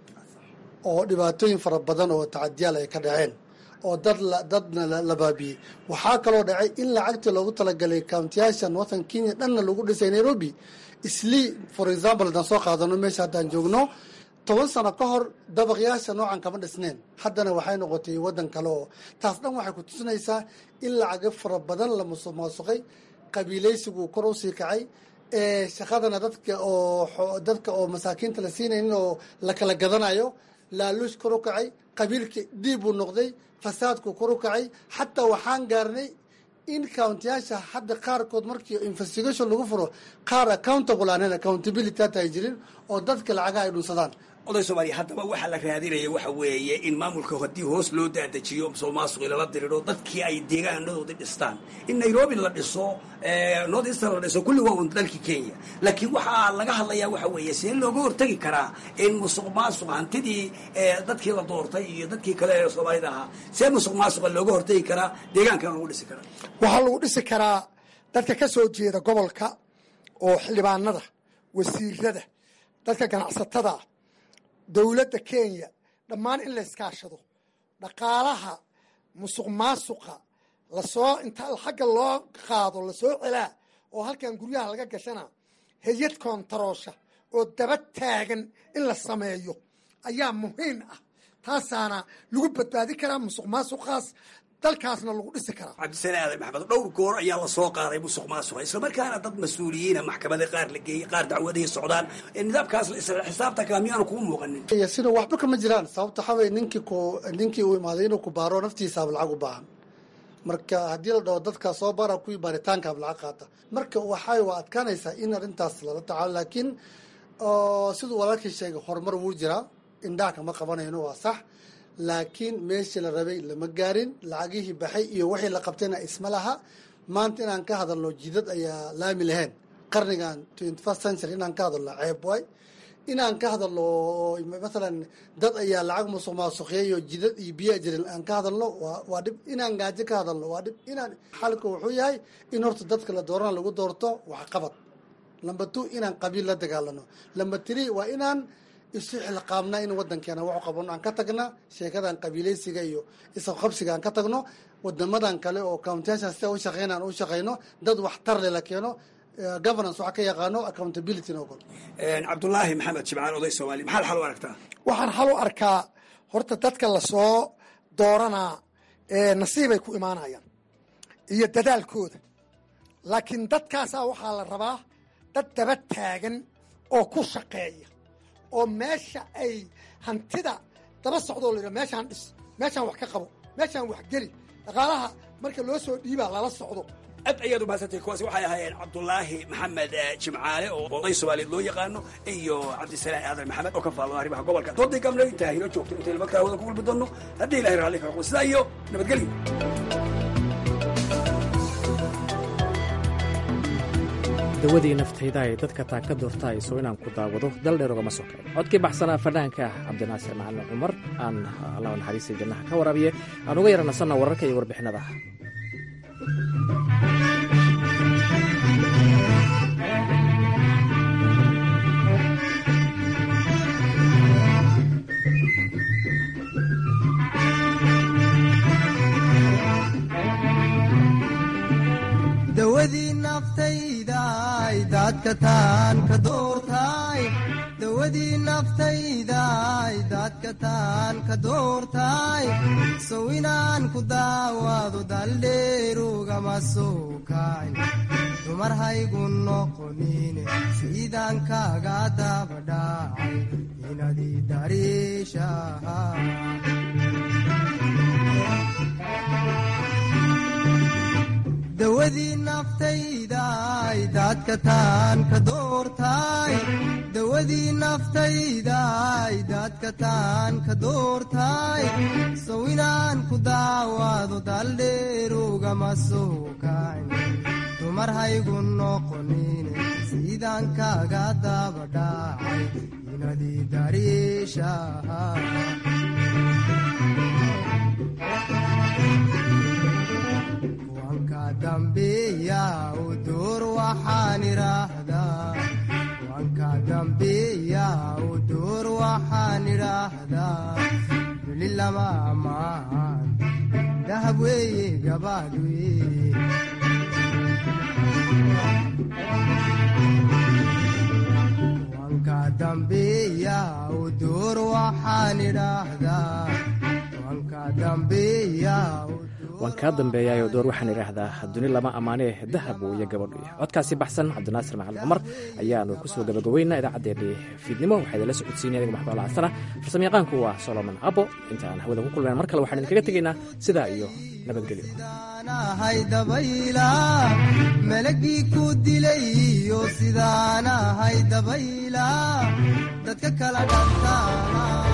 oo dhibaatooyin fara badan oo tacadiyaal ay ka dhaceen oo dad dadna la baabiyey waxaa kaloo dhacay in lacagtii loogu talagalay countiyaasha northern kenya dhanna lagu dhisay nairobi islii for example haddaan soo qaadano meesha haddaan joogno toban sano ka hor dabaqyaasha noocan kama dhisneen haddana waxay noqotay waddan kale oo taas dhan waxay ku tusinaysaa in lacago fara badan la musuq maasuqay qabiilaysigu kor usii kacay shaqadana dadka oo dadka oo masaakiinta la siinaynin oo la kala gadanayo laaluush kor u kacay qabiilki dhiib buu noqday fasaadku kor u kacay xataa waxaan gaarnay in countiyaasha hadda qaarkood markii investigation lagu furo qaar accountable aanan accountability hata ay jirin oo dadka lacagaha ay dhunsadaan oday soomaaliya haddaba waxaa la raadinaya waxa weeye in maamulka haddii hoos loo daadajiyo musuq maasuqi lala diriro dadkii ay deegaanadoodii dhistaan in nairobi la dhiso north eastern la dhiso kulli waa un dalkii kenya laakiin waxaa laga hadlayaa waxa weeye see looga hortegi karaa in musuq maasuq hantidii dadkii la doortay iyo dadkii kale ee soomaalida ahaa see musuq maasuqa looga hortegi karaa deegaankana lagu dhisi karaa waxaa lagu dhisi karaa dadka ka soo jeeda gobolka oo xildhibaanada wasiirada dadka ganacsatada dowladda kenya dhammaan in la iskaashado dhaqaalaha musuq maasuqa lasoo inta xagga loo qaado lasoo celaa oo halkan guryaha laga gashana hay-ad koontaroosha oo daba taagan in la sameeyo ayaa muhiim ah taasaana lagu badbaadi karaa musuq maasuqaas dalkaasna lagu dhisi karaa cabdisane aadan maxamed dhowr goor ayaa lasoo qaaday musuq maasuqa islamarkaana dad mas-uuliyiina maxkamada qaar la geeyey qaar dacwadahi socdaan nidaamkaas isla xisaabta kala miyaanu kugu muuqanin sina waxba kama jiraan sababta waxaa weye ninkii ku ninkii uu imaaday inuu ku baaro naftiisaaba lacag u baahan marka haddii la dhaho dadkaa soo bara kuwii baaritaankaaba lacag qaata marka waxay waa adkaanaysaa in arrintaas lala tacaalo laakiin siduu walaalkii sheegay horumar wuu jiraa indhaha kama qabanayno waa sax laakiin meeshii la rabay lama gaarin lacagihii baxay iyo wixii la qabtayna isma laha maanta inaan ka hadalno jidad ayaa laami lahayn qarnigan twenty first century inaan ka hadalno ceeb waay inaan ka hadalno mathalan dad ayaa lacag musuq maasuqeeyo jidad iyo biyaa jirin aan ka hadalno waa dhib inaan gaajo ka hadalno waa dhib inaan xalka wuxuu yahay in horta dadka la doorana lagu doorto waxqabad lamba two inaan qabiil la dagaalano lamba three waa inaan isu xilqaabnaa in wadankeena waxu qabano aan ka tagna sheekadan qabiilaysiga iyo isqabsiga aan ka tagno wadamadan kale oo countiyaashan sida u shaqeyna aan u shaqeyno dad waxtar le la keeno governance waxa ka yaqaano accountability no gol cabdulaahi maxamed jimcaan oday soomaali maxaad xal u aragtaa waxaan xal u arkaa horta dadka lasoo dooranaa nasiibay ku imaanayaan iyo dadaalkooda laakiin dadkaasaa waxaa la rabaa dad daba taagan oo ku shaqeeya oo meesha ay hantida daba socdoo la meeshaan dhis meeshaan wax ka qabo meeshaan wax geli dhaqaalaha marka loo soo dhiibaa lala socdo aad ayaad umahadsantay kuwaasi waxay ahaayeen cabdulaahi maxamed jimcaale oo oday soomaaliyeed loo yaqaano iyo cabdisalaan aadan maxamed oo ka faalo arrimaha gobolka dooday gamle intaa inoo joogto intaynu markaa wada ku gulbi doonno haddii ilahay raalli ka noqdo sidaa iyo nabadgelyo dawadii naftayda ay dadka taa ka doortaayso inaan ku daawado dal dheer ogama soo kacin codkii baxsanaa fanaanka ah cabdinaasir macalin cumar aan allah naxariistay jannaha ka waraabiye aan uga yara nasanna wararka iyo warbixinada dawadii naftaydaay daadka taan ka doortaay dawadii naftaydaay daadka taan ka doortaay sow inaan ku daawaado daldheerugama soo kaay dumar haygu noqonine siidaan kaaga dabadhaacay inadii dariishaha dawadii naftaydaay daadka taan ka doortaay dawadii naftaydaay daadka taan ka doortaay sow inaan ku daawaado daldheerugama soo kayn dumar haygu noqonine siidaan kaaga dabadhaacay inadii dariishaha dambiya u duur waxaan idhaahdaa wanka dambiya u duur waxaan idhaahdaa duli lama amaahan dahab weeye gabaad weye wanka dambiya u duur waxaan idhaahdaa wanka dambiya waan kaa dambeeyaayoo door waxaan idhaahdaa duni lama ammaanee dahab iyo gabadhu codkaasi baxsan cabdinaasir macalin cumar ayaanu kusoo gabagabaynaa idaacaddeenii fiidnimo waxaa idinla socodsiinay aniga maxmed alcasana farsamayaqaanku waa solomon abo intaan hawada ku kulmayn mar kale waxaan idinkaga tegaynaa sidaa iyo nabadgelyo melagii ku dilay iyo sidaanahay dabayla dadka kala dhantaana